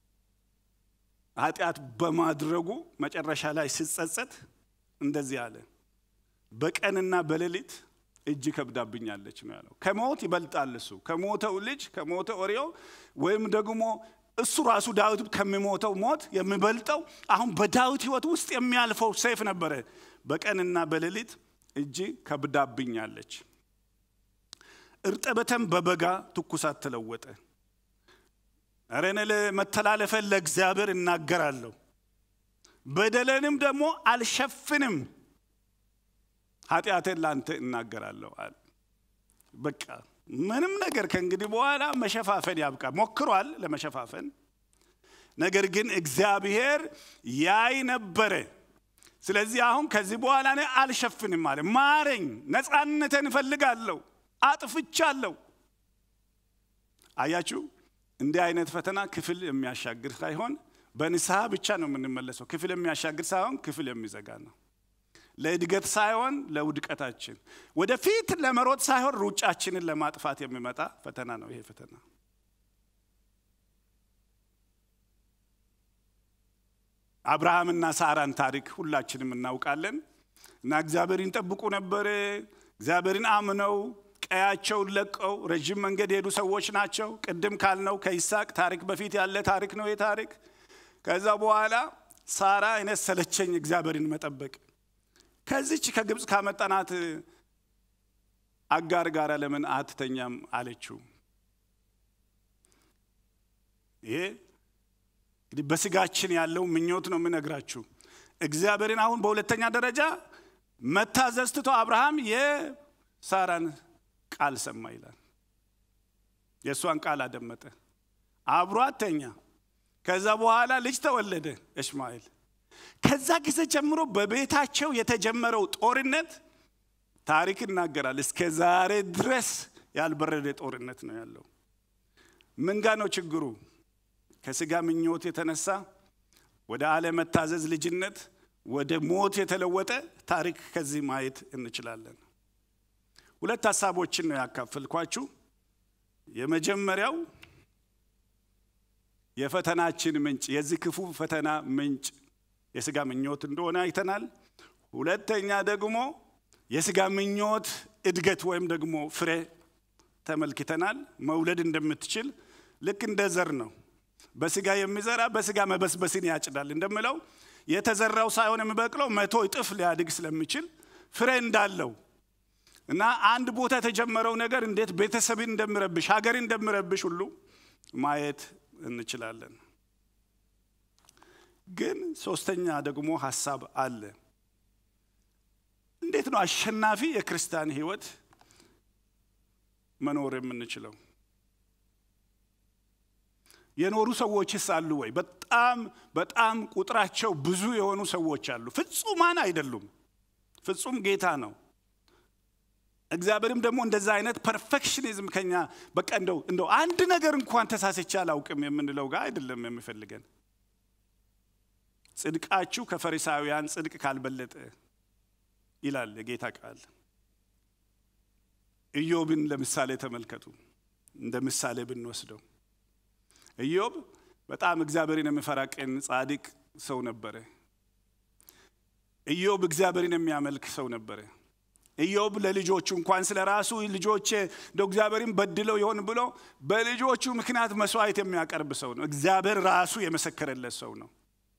ኃጢአት በማድረጉ መጨረሻ ላይ ሲጸጸት እንደዚህ አለ፣ በቀንና በሌሊት እጅ ከብዳብኛለች ነው ያለው። ከሞት ይበልጣል እሱ ከሞተው ልጅ ከሞተ ኦሪዮ ወይም ደግሞ እሱ ራሱ ዳዊት ከሚሞተው ሞት የሚበልጠው አሁን በዳዊት ሕይወት ውስጥ የሚያልፈው ሰይፍ ነበረ። በቀንና በሌሊት እጅ ከብዳብኛለች። እርጥበትም በበጋ ትኩሳት ተለወጠ። ኧረ እኔ መተላለፈን ለእግዚአብሔር እናገራለሁ፣ በደለንም ደግሞ አልሸፍንም ኃጢአቴን ላንተ እናገራለሁ አለ። በቃ ምንም ነገር ከእንግዲህ በኋላ መሸፋፈን ያብቃ። ሞክሯል ለመሸፋፈን፣ ነገር ግን እግዚአብሔር ያይ ነበረ። ስለዚህ አሁን ከዚህ በኋላ እኔ አልሸፍንም አለ። ማረኝ፣ ነፃነትን እፈልጋለሁ፣ አጥፍቻለሁ። አያችሁ፣ እንዲህ አይነት ፈተና ክፍል የሚያሻግር ሳይሆን በንስሐ ብቻ ነው የምንመለሰው። ክፍል የሚያሻግር ሳይሆን ክፍል የሚዘጋ ነው። ለእድገት ሳይሆን ለውድቀታችን፣ ወደፊት ለመሮጥ ሳይሆን ሩጫችንን ለማጥፋት የሚመጣ ፈተና ነው ይሄ ፈተና። አብርሃምና ሳራን ታሪክ ሁላችንም እናውቃለን። እና እግዚአብሔርን ይጠብቁ ነበር። እግዚአብሔርን አምነው ቀያቸውን ለቀው ረዥም መንገድ የሄዱ ሰዎች ናቸው። ቅድም ካልነው ከይስሐቅ ታሪክ በፊት ያለ ታሪክ ነው ይህ ታሪክ። ከዛ በኋላ ሳራ እኔ ሰለቸኝ እግዚአብሔርን መጠበቅ ከዚች ከግብፅ ካመጣናት አጋር ጋር ለምን አትተኛም አለችው። ይሄ እንግዲህ በስጋችን ያለው ምኞት ነው የምነግራችሁ። እግዚአብሔርን አሁን በሁለተኛ ደረጃ መታዘዝ ትቶ አብርሃም የሳራን ቃል ሰማ ይላል። የእሷን ቃል አደመጠ፣ አብሯት ተኛ። ከዛ በኋላ ልጅ ተወለደ እስማኤል። ከዛ ጊዜ ጀምሮ በቤታቸው የተጀመረው ጦርነት ታሪክ ይናገራል። እስከ ዛሬ ድረስ ያልበረደ ጦርነት ነው ያለው። ምን ጋ ነው ችግሩ? ከስጋ ምኞት የተነሳ ወደ አለመታዘዝ ልጅነት ወደ ሞት የተለወጠ ታሪክ ከዚህ ማየት እንችላለን። ሁለት ሀሳቦችን ነው ያካፈልኳችሁ። የመጀመሪያው የፈተናችን ምንጭ የዚህ ክፉ ፈተና ምንጭ የስጋ ምኞት እንደሆነ አይተናል። ሁለተኛ ደግሞ የስጋ ምኞት እድገት ወይም ደግሞ ፍሬ ተመልክተናል። መውለድ እንደምትችል ልክ እንደ ዘር ነው። በስጋ የሚዘራ በስጋ መበስበስን ያጭዳል እንደምለው የተዘራው ሳይሆን የሚበቅለው መቶ እጥፍ ሊያድግ ስለሚችል ፍሬ እንዳለው እና አንድ ቦታ የተጀመረው ነገር እንዴት ቤተሰብን እንደሚረብሽ ሀገርን እንደሚረብሽ ሁሉ ማየት እንችላለን። ግን ሶስተኛ ደግሞ ሀሳብ አለ። እንዴት ነው አሸናፊ የክርስቲያን ህይወት መኖር የምንችለው? የኖሩ ሰዎችስ አሉ ወይ? በጣም በጣም ቁጥራቸው ብዙ የሆኑ ሰዎች አሉ። ፍጹማን አይደሉም። ፍጹም ጌታ ነው። እግዚአብሔርም ደግሞ እንደዛ አይነት ፐርፌክሽኒዝም ከኛ በቃ እንደው እንደው አንድ ነገር እንኳን ተሳስቼ አላውቅም የምንለው ጋር አይደለም የሚፈልገን። ጽድቃችሁ ከፈሪሳውያን ጽድቅ ካልበለጠ ይላል የጌታ ቃል። ኢዮብን ለምሳሌ ተመልከቱ። እንደ ምሳሌ ብንወስደው ኢዮብ በጣም እግዚአብሔርን የሚፈራ ቅን ጻድቅ ሰው ነበረ። ኢዮብ እግዚአብሔርን የሚያመልክ ሰው ነበረ። ኢዮብ ለልጆቹ እንኳን ስለ ራሱ ልጆቼ እንደ እግዚአብሔርን በድለው ይሆን ብሎ በልጆቹ ምክንያት መስዋዕት የሚያቀርብ ሰው ነው። እግዚአብሔር ራሱ የመሰከረለት ሰው ነው።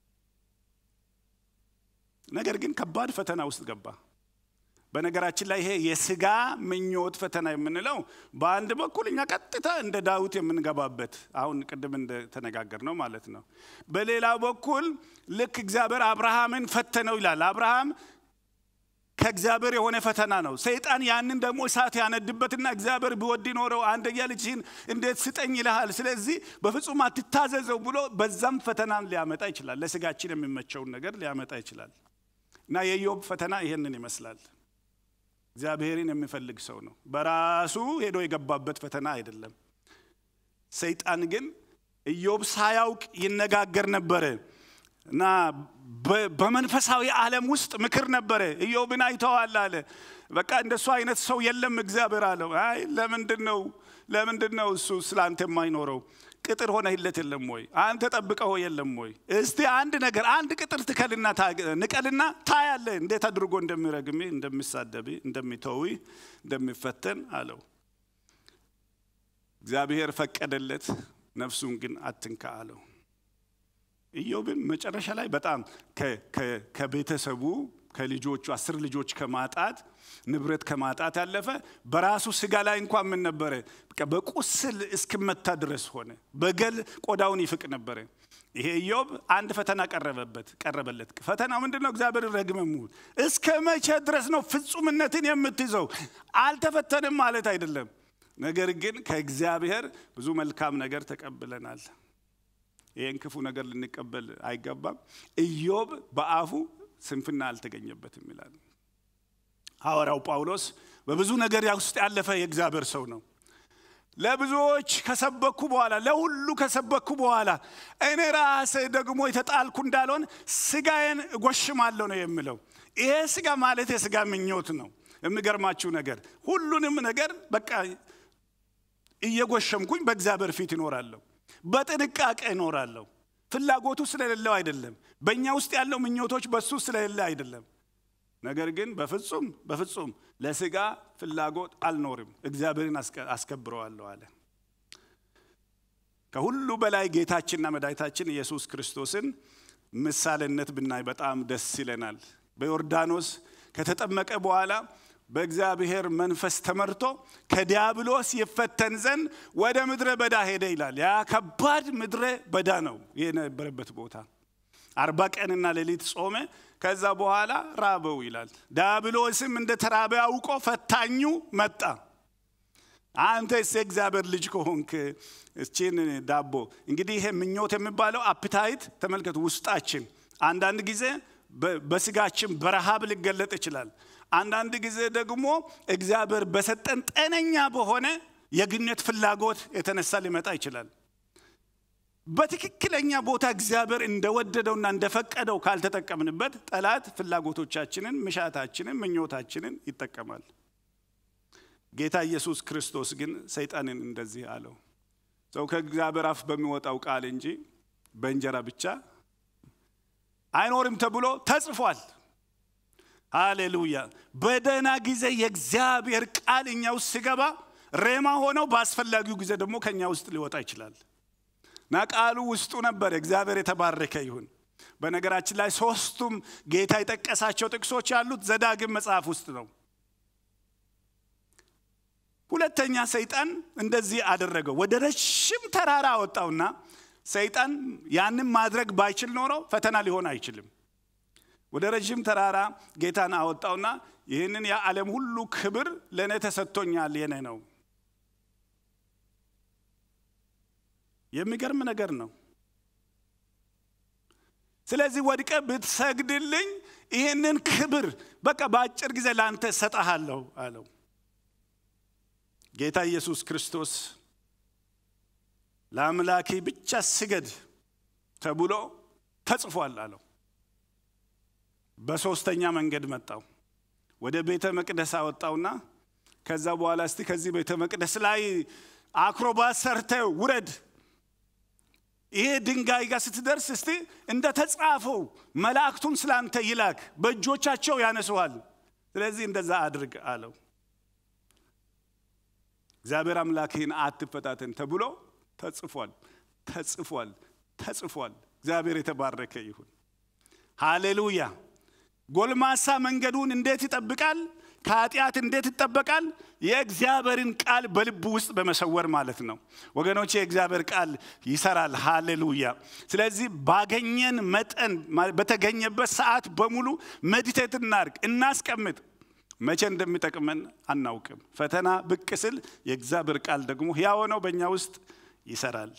ነገር ግን ከባድ ፈተና ውስጥ ገባ። በነገራችን ላይ ይሄ የስጋ ምኞት ፈተና የምንለው በአንድ በኩል እኛ ቀጥታ እንደ ዳዊት የምንገባበት አሁን ቅድም እንደተነጋገር ነው ማለት ነው። በሌላ በኩል ልክ እግዚአብሔር አብርሃምን ፈተነው ይላል። አብርሃም ከእግዚአብሔር የሆነ ፈተና ነው። ሰይጣን ያንን ደግሞ እሳት ያነድበትና እግዚአብሔር ቢወድ ኖረው አንደኛ ልጅህን እንዴት ስጠኝ ይልሃል፣ ስለዚህ በፍጹም አትታዘዘው ብሎ በዛም ፈተናን ሊያመጣ ይችላል። ለስጋችን የሚመቸውን ነገር ሊያመጣ ይችላል። እና የኢዮብ ፈተና ይሄንን ይመስላል። እግዚአብሔርን የሚፈልግ ሰው ነው። በራሱ ሄዶ የገባበት ፈተና አይደለም። ሰይጣን ግን ኢዮብ ሳያውቅ ይነጋገር ነበረ እና በመንፈሳዊ ዓለም ውስጥ ምክር ነበረ። ኢዮብን አይተዋል አለ። በቃ እንደሱ አይነት ሰው የለም እግዚአብሔር አለው። አይ ለምንድን ነው ለምንድን ነው እሱ ስላንተ የማይኖረው? ቅጥር ሆነህለት የለም ወይ? አንተ ጠብቀው የለም ወይ? እስቲ አንድ ነገር አንድ ቅጥር ትከልና ንቀልና ታያለ እንዴት አድርጎ እንደሚረግም እንደሚሳደብ፣ እንደሚተዊ፣ እንደሚፈተን አለው። እግዚአብሔር ፈቀደለት፣ ነፍሱን ግን አትንካ አለው። ኢዮብን መጨረሻ ላይ በጣም ከቤተሰቡ ከልጆቹ አስር ልጆች ከማጣት ንብረት ከማጣት ያለፈ በራሱ ስጋ ላይ እንኳን ምን ነበረ በቁስል እስክመታ ድረስ ሆነ። በገል ቆዳውን ይፍቅ ነበረ። ይሄ ኢዮብ አንድ ፈተና ቀረበበት ቀረበለት። ፈተናው ምንድን ነው? እግዚአብሔር ረግመሙ እስከ መቼ ድረስ ነው ፍጹምነትን የምትይዘው? አልተፈተንም ማለት አይደለም። ነገር ግን ከእግዚአብሔር ብዙ መልካም ነገር ተቀብለናል። ይህን ክፉ ነገር ልንቀበል አይገባም። ኢዮብ በአፉ ስንፍና አልተገኘበትም ይላል ሐዋርያው ጳውሎስ። በብዙ ነገር ውስጥ ያለፈ የእግዚአብሔር ሰው ነው። ለብዙዎች ከሰበኩ በኋላ ለሁሉ ከሰበኩ በኋላ እኔ ራሴ ደግሞ የተጣልኩ እንዳልሆን ስጋዬን እጎሽማለሁ ነው የሚለው። ይሄ ስጋ ማለት የስጋ ምኞት ነው። የሚገርማችሁ ነገር ሁሉንም ነገር በቃ እየጎሸምኩኝ በእግዚአብሔር ፊት ይኖራለሁ። በጥንቃቄ እኖራለሁ። ፍላጎቱ ስለሌለው አይደለም። በእኛ ውስጥ ያለው ምኞቶች በሱ ስለሌለ አይደለም። ነገር ግን በፍጹም በፍጹም ለስጋ ፍላጎት አልኖርም፣ እግዚአብሔርን አስከብረዋለሁ አለ። ከሁሉ በላይ ጌታችንና መድኃኒታችን ኢየሱስ ክርስቶስን ምሳሌነት ብናይ በጣም ደስ ይለናል። በዮርዳኖስ ከተጠመቀ በኋላ በእግዚአብሔር መንፈስ ተመርቶ ከዲያብሎስ ይፈተን ዘንድ ወደ ምድረ በዳ ሄደ ይላል። ያ ከባድ ምድረ በዳ ነው የነበረበት ቦታ። አርባ ቀንና ሌሊት ጾመ። ከዛ በኋላ ራበው ይላል። ዲያብሎስም እንደ ተራበ አውቆ ፈታኙ መጣ። አንተስ የእግዚአብሔር ልጅ ከሆንክ እችን ዳቦ እንግዲህ ይሄ ምኞት የሚባለው አፕታይት ተመልከቱ። ውስጣችን አንዳንድ ጊዜ በስጋችን በረሃብ ሊገለጥ ይችላል። አንዳንድ ጊዜ ደግሞ እግዚአብሔር በሰጠን ጤነኛ በሆነ የግንኙነት ፍላጎት የተነሳ ሊመጣ ይችላል። በትክክለኛ ቦታ እግዚአብሔር እንደወደደውና እንደፈቀደው ካልተጠቀምንበት ጠላት ፍላጎቶቻችንን፣ ምሻታችንን፣ ምኞታችንን ይጠቀማል። ጌታ ኢየሱስ ክርስቶስ ግን ሰይጣንን እንደዚህ አለው፣ ሰው ከእግዚአብሔር አፍ በሚወጣው ቃል እንጂ በእንጀራ ብቻ አይኖርም ተብሎ ተጽፏል። ሃሌሉያ። በደህና ጊዜ የእግዚአብሔር ቃል እኛ ውስጥ ሲገባ ሬማ ሆነው በአስፈላጊው ጊዜ ደግሞ ከእኛ ውስጥ ሊወጣ ይችላል እና ቃሉ ውስጡ ነበር። እግዚአብሔር የተባረከ ይሁን። በነገራችን ላይ ሶስቱም ጌታ የጠቀሳቸው ጥቅሶች ያሉት ዘዳግም መጽሐፍ ውስጥ ነው። ሁለተኛ ሰይጣን እንደዚህ አደረገው። ወደ ረዥም ተራራ አወጣውና ሰይጣን ያንን ማድረግ ባይችል ኖሮ ፈተና ሊሆን አይችልም። ወደ ረዥም ተራራ ጌታን አወጣውና ይህንን የዓለም ሁሉ ክብር ለእኔ ተሰጥቶኛል፣ የኔ ነው። የሚገርም ነገር ነው። ስለዚህ ወድቀ ብትሰግድልኝ ይህንን ክብር በቃ በአጭር ጊዜ ለአንተ ሰጠሃለሁ አለው። ጌታ ኢየሱስ ክርስቶስ ለአምላኬ ብቻ ስገድ ተብሎ ተጽፏል አለው። በሶስተኛ መንገድ መጣው። ወደ ቤተ መቅደስ አወጣውና ከዛ በኋላ እስቲ ከዚህ ቤተ መቅደስ ላይ አክሮባት ሰርተ ውረድ፣ ይሄ ድንጋይ ጋር ስትደርስ እስቲ እንደ ተጻፈው መላእክቱን ስላንተ ይላክ፣ በእጆቻቸው ያነሱሃል። ስለዚህ እንደዛ አድርግ አለው። እግዚአብሔር አምላክህን አትፈታተን ተብሎ ተጽፏል፣ ተጽፏል፣ ተጽፏል። እግዚአብሔር የተባረከ ይሁን። ሃሌሉያ። ጎልማሳ መንገዱን እንዴት ይጠብቃል? ከኃጢአት እንዴት ይጠበቃል? የእግዚአብሔርን ቃል በልቡ ውስጥ በመሰወር ማለት ነው። ወገኖች የእግዚአብሔር ቃል ይሰራል። ሃሌሉያ። ስለዚህ ባገኘን መጠን በተገኘበት ሰዓት በሙሉ ሜዲቴት እናርግ፣ እናስቀምጥ። መቼ እንደሚጠቅመን አናውቅም። ፈተና ብቅ ስል የእግዚአብሔር ቃል ደግሞ ሕያው ነው፣ በእኛ ውስጥ ይሰራል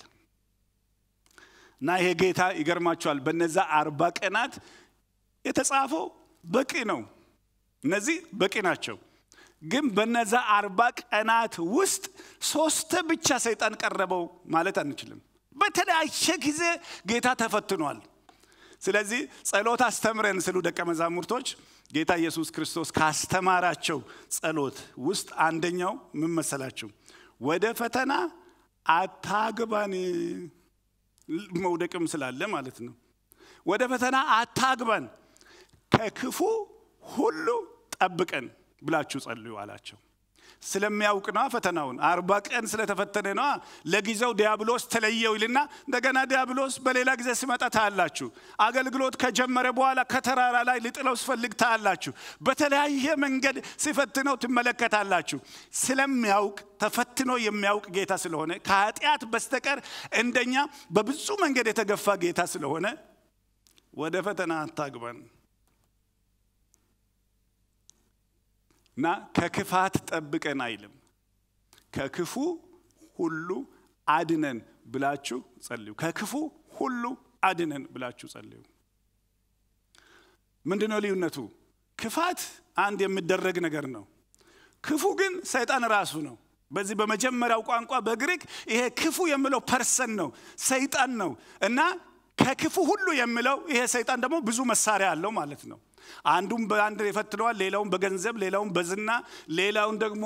እና ይሄ ጌታ ይገርማቸዋል። በነዛ አርባ ቀናት የተጻፈው በቂ ነው። እነዚህ በቂ ናቸው። ግን በነዛ አርባ ቀናት ውስጥ ሶስት ብቻ ሰይጣን ቀረበው ማለት አንችልም። በተለያየ ጊዜ ጌታ ተፈትኗል። ስለዚህ ጸሎት አስተምረን ስሉ ደቀ መዛሙርቶች ጌታ ኢየሱስ ክርስቶስ ካስተማራቸው ጸሎት ውስጥ አንደኛው ምን መሰላችሁ? ወደ ፈተና አታግባን፣ መውደቅም ስላለ ማለት ነው። ወደ ፈተና አታግባን፣ ከክፉ ሁሉ ጠብቀን ብላችሁ ጸልዩ አላቸው። ስለሚያውቅ ነዋ ፈተናውን። አርባ ቀን ስለተፈተነ ነዋ። ለጊዜው ዲያብሎስ ተለየው ይልና እንደገና ዲያብሎስ በሌላ ጊዜ ሲመጣ ታያላችሁ። አገልግሎት ከጀመረ በኋላ ከተራራ ላይ ሊጥለው ሲፈልግ ታያላችሁ። በተለያየ መንገድ ሲፈትነው ትመለከታላችሁ። ስለሚያውቅ ተፈትኖ የሚያውቅ ጌታ ስለሆነ ከኃጢአት በስተቀር እንደኛ በብዙ መንገድ የተገፋ ጌታ ስለሆነ ወደ ፈተና አታግባን እና ከክፋት ጠብቀን አይልም፣ ከክፉ ሁሉ አድነን ብላችሁ ጸልዩ። ከክፉ ሁሉ አድነን ብላችሁ ጸልዩ። ምንድነው ልዩነቱ? ክፋት አንድ የሚደረግ ነገር ነው። ክፉ ግን ሰይጣን ራሱ ነው። በዚህ በመጀመሪያው ቋንቋ በግሪክ ይሄ ክፉ የሚለው ፐርሰን ነው፣ ሰይጣን ነው እና ከክፉ ሁሉ የሚለው ይሄ ሰይጣን ደግሞ ብዙ መሳሪያ አለው ማለት ነው። አንዱም በአንድ ይፈትነዋል፣ ሌላውን በገንዘብ፣ ሌላውን በዝና፣ ሌላውን ደግሞ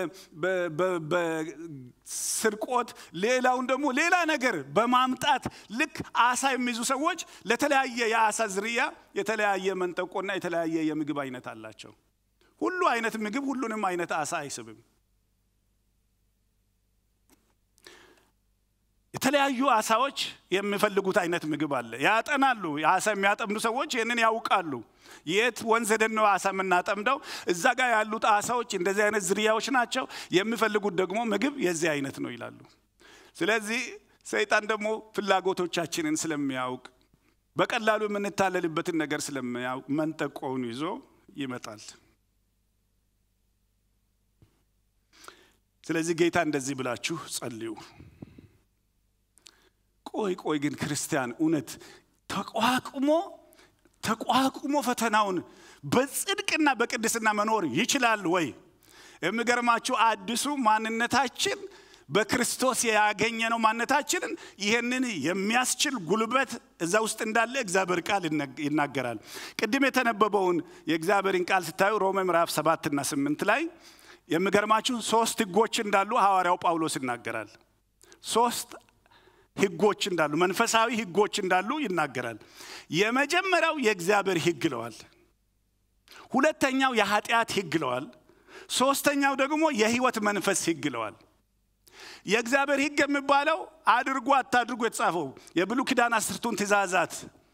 በስርቆት፣ ሌላውን ደግሞ ሌላ ነገር በማምጣት ልክ አሳ የሚይዙ ሰዎች ለተለያየ የአሳ ዝርያ የተለያየ መንጠቆና የተለያየ የምግብ አይነት አላቸው። ሁሉ አይነት ምግብ ሁሉንም አይነት አሳ አይስብም። የተለያዩ አሳዎች የሚፈልጉት አይነት ምግብ አለ። ያጠናሉ። አሳ የሚያጠምዱ ሰዎች ይህንን ያውቃሉ። የት ወንዝ ሄደን ነው አሳ የምናጠምደው? እዛ ጋር ያሉት አሳዎች እንደዚህ አይነት ዝርያዎች ናቸው። የሚፈልጉት ደግሞ ምግብ የዚህ አይነት ነው ይላሉ። ስለዚህ ሰይጣን ደግሞ ፍላጎቶቻችንን ስለሚያውቅ በቀላሉ የምንታለልበትን ነገር ስለሚያውቅ መንጠቆውን ይዞ ይመጣል። ስለዚህ ጌታ እንደዚህ ብላችሁ ጸልዩ። ቆይ ቆይ ግን ክርስቲያን እውነት ተቋቁሞ ተቋቁሞ ፈተናውን በጽድቅና በቅድስና መኖር ይችላል ወይ? የሚገርማችሁ አዲሱ ማንነታችን በክርስቶስ ያገኘነው ማንነታችንን ይህንን የሚያስችል ጉልበት እዛ ውስጥ እንዳለ እግዚአብሔር ቃል ይናገራል። ቅድም የተነበበውን የእግዚአብሔርን ቃል ስታዩ ሮሜ ምዕራፍ ሰባትና ስምንት ላይ የሚገርማችሁ ሶስት ህጎች እንዳሉ ሐዋርያው ጳውሎስ ይናገራል። ሶስት ህጎች እንዳሉ መንፈሳዊ ህጎች እንዳሉ ይናገራል። የመጀመሪያው የእግዚአብሔር ህግ ይለዋል። ሁለተኛው የኃጢአት ህግ ይለዋል። ሶስተኛው ደግሞ የህይወት መንፈስ ህግ ይለዋል። የእግዚአብሔር ህግ የሚባለው አድርጉ አታድርጉ የተጻፈው የብሉ ኪዳን አስርቱን ትእዛዛት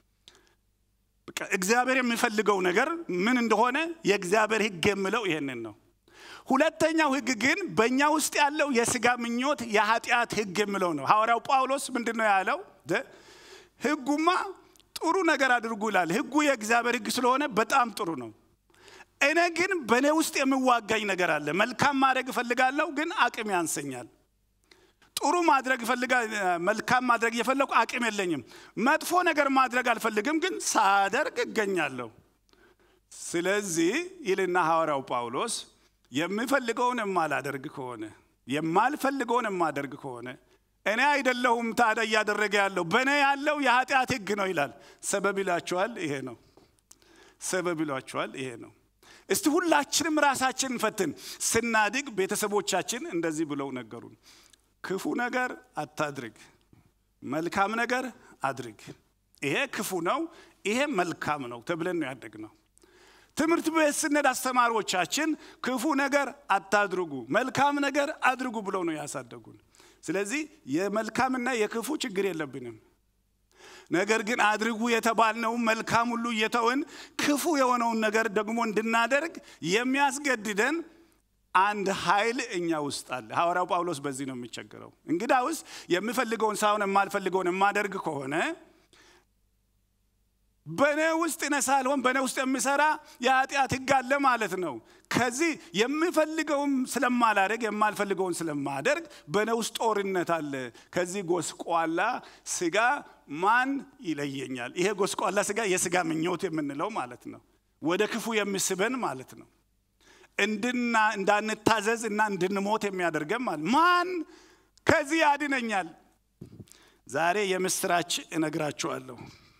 እግዚአብሔር የሚፈልገው ነገር ምን እንደሆነ የእግዚአብሔር ህግ የሚለው ይሄንን ነው። ሁለተኛው ህግ ግን በእኛ ውስጥ ያለው የስጋ ምኞት የኃጢአት ህግ የሚለው ነው። ሐዋርያው ጳውሎስ ምንድን ነው ያለው? ህጉማ ጥሩ ነገር አድርጉ ይላል። ህጉ የእግዚአብሔር ህግ ስለሆነ በጣም ጥሩ ነው። እኔ ግን በእኔ ውስጥ የሚዋጋኝ ነገር አለ። መልካም ማድረግ እፈልጋለሁ፣ ግን አቅም ያንሰኛል። ጥሩ ማድረግ መልካም ማድረግ እየፈለጉ አቅም የለኝም። መጥፎ ነገር ማድረግ አልፈልግም፣ ግን ሳደርግ እገኛለሁ። ስለዚህ ይልና ሐዋርያው ጳውሎስ የምፈልገውን የማላደርግ ከሆነ የማልፈልገውን የማደርግ ከሆነ እኔ አይደለሁም ታዲያ እያደረገ ያለው በእኔ ያለው የኃጢአት ህግ ነው ይላል። ሰበብ ይላችኋል፣ ይሄ ነው። ሰበብ ይሏችኋል፣ ይሄ ነው። እስቲ ሁላችንም ራሳችንን ፈትን። ስናድግ ቤተሰቦቻችን እንደዚህ ብለው ነገሩን፣ ክፉ ነገር አታድርግ፣ መልካም ነገር አድርግ። ይሄ ክፉ ነው፣ ይሄ መልካም ነው ተብለን ነው ያደግነው። ትምህርት ቤት ስንሄድ አስተማሪዎቻችን ክፉ ነገር አታድርጉ፣ መልካም ነገር አድርጉ ብለው ነው ያሳደጉን። ስለዚህ የመልካምና የክፉ ችግር የለብንም። ነገር ግን አድርጉ የተባልነው መልካም ሁሉ እየተውን ክፉ የሆነውን ነገር ደግሞ እንድናደርግ የሚያስገድደን አንድ ኃይል እኛ ውስጥ አለ። ሐዋርያው ጳውሎስ በዚህ ነው የሚቸገረው። እንግዳውስ የምፈልገውን ሳይሆን የማልፈልገውን የማደርግ ከሆነ በእኔ ውስጥ እኔ ሳልሆን በእኔ ውስጥ የሚሰራ የኃጢአት ህግ አለ ማለት ነው። ከዚህ የምፈልገውን ስለማላደርግ የማልፈልገውን ስለማደርግ በእኔ ውስጥ ጦርነት አለ። ከዚህ ጎስቋላ ስጋ ማን ይለየኛል? ይሄ ጎስቋላ ስጋ የስጋ ምኞት የምንለው ማለት ነው። ወደ ክፉ የሚስበን ማለት ነው። እንድና እንዳንታዘዝ እና እንድንሞት የሚያደርገን ማለት ማን ከዚህ ያድነኛል? ዛሬ የምስራች እነግራችኋለሁ።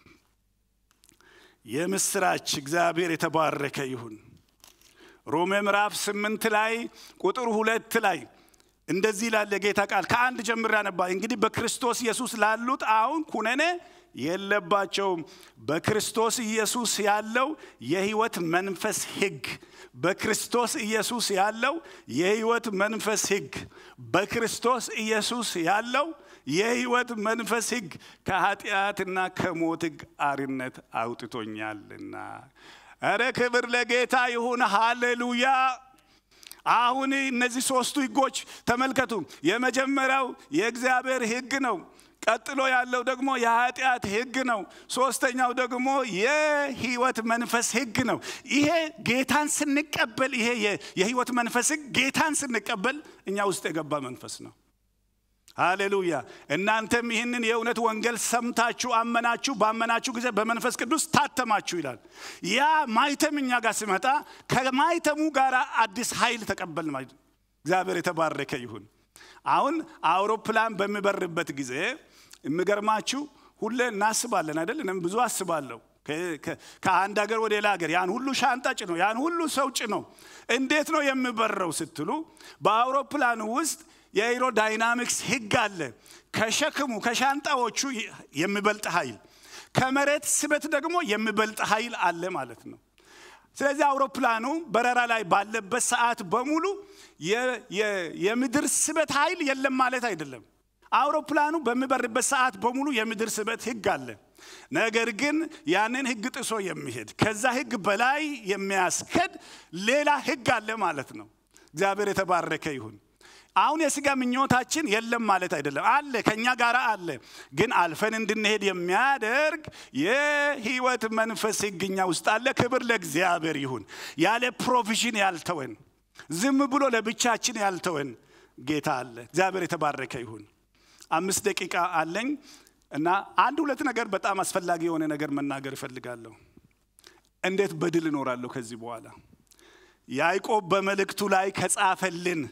የምስራች እግዚአብሔር የተባረከ ይሁን። ሮሜ ምዕራፍ ስምንት ላይ ቁጥር ሁለት ላይ እንደዚህ ይላል የጌታ ቃል ከአንድ ጀምር ያነባ እንግዲህ በክርስቶስ ኢየሱስ ላሉት አሁን ኩነኔ የለባቸውም። በክርስቶስ ኢየሱስ ያለው የህይወት መንፈስ ህግ በክርስቶስ ኢየሱስ ያለው የህይወት መንፈስ ህግ በክርስቶስ ኢየሱስ ያለው የህይወት መንፈስ ህግ ከኃጢአትና ከሞት ህግ አርነት አውጥቶኛልና። እረ ክብር ለጌታ ይሁን። ሃሌሉያ። አሁን እነዚህ ሶስቱ ህጎች ተመልከቱ። የመጀመሪያው የእግዚአብሔር ህግ ነው። ቀጥሎ ያለው ደግሞ የኃጢአት ህግ ነው። ሶስተኛው ደግሞ የህይወት መንፈስ ህግ ነው። ይሄ ጌታን ስንቀበል ይሄ የህይወት መንፈስ ህግ ጌታን ስንቀበል እኛ ውስጥ የገባ መንፈስ ነው። ሃሌሉያ። እናንተም ይህንን የእውነት ወንጌል ሰምታችሁ አመናችሁ፣ ባመናችሁ ጊዜ በመንፈስ ቅዱስ ታተማችሁ ይላል። ያ ማይተም እኛ ጋር ሲመጣ ከማይተሙ ጋር አዲስ ኃይል ተቀበል ማለት እግዚአብሔር የተባረከ ይሁን። አሁን አውሮፕላን በሚበርበት ጊዜ የሚገርማችሁ ሁሌ እናስባለን አይደል? እኔም ብዙ አስባለሁ። ከአንድ ሀገር ወደ ሌላ ሀገር ያን ሁሉ ሻንጣ ጭኖ ያን ሁሉ ሰው ጭኖ እንዴት ነው የሚበረው ስትሉ በአውሮፕላኑ ውስጥ የኤሮዳይናሚክስ ህግ አለ። ከሸክሙ ከሻንጣዎቹ የሚበልጥ ኃይል፣ ከመሬት ስበት ደግሞ የሚበልጥ ኃይል አለ ማለት ነው። ስለዚህ አውሮፕላኑ በረራ ላይ ባለበት ሰዓት በሙሉ የምድር ስበት ኃይል የለም ማለት አይደለም። አውሮፕላኑ በሚበርበት ሰዓት በሙሉ የምድር ስበት ህግ አለ። ነገር ግን ያንን ህግ ጥሶ የሚሄድ ከዛ ህግ በላይ የሚያስከድ ሌላ ህግ አለ ማለት ነው። እግዚአብሔር የተባረከ ይሁን። አሁን የስጋ ምኞታችን የለም ማለት አይደለም፣ አለ፣ ከኛ ጋር አለ። ግን አልፈን እንድንሄድ የሚያደርግ የህይወት መንፈስ ህግኛ ውስጥ አለ። ክብር ለእግዚአብሔር ይሁን። ያለ ፕሮቪዥን ያልተወን፣ ዝም ብሎ ለብቻችን ያልተወን ጌታ አለ። እግዚአብሔር የተባረከ ይሁን። አምስት ደቂቃ አለኝ እና አንድ ሁለት ነገር በጣም አስፈላጊ የሆነ ነገር መናገር እፈልጋለሁ። እንዴት በድል እኖራለሁ ከዚህ በኋላ ያዕቆብ በመልእክቱ ላይ ከጻፈልን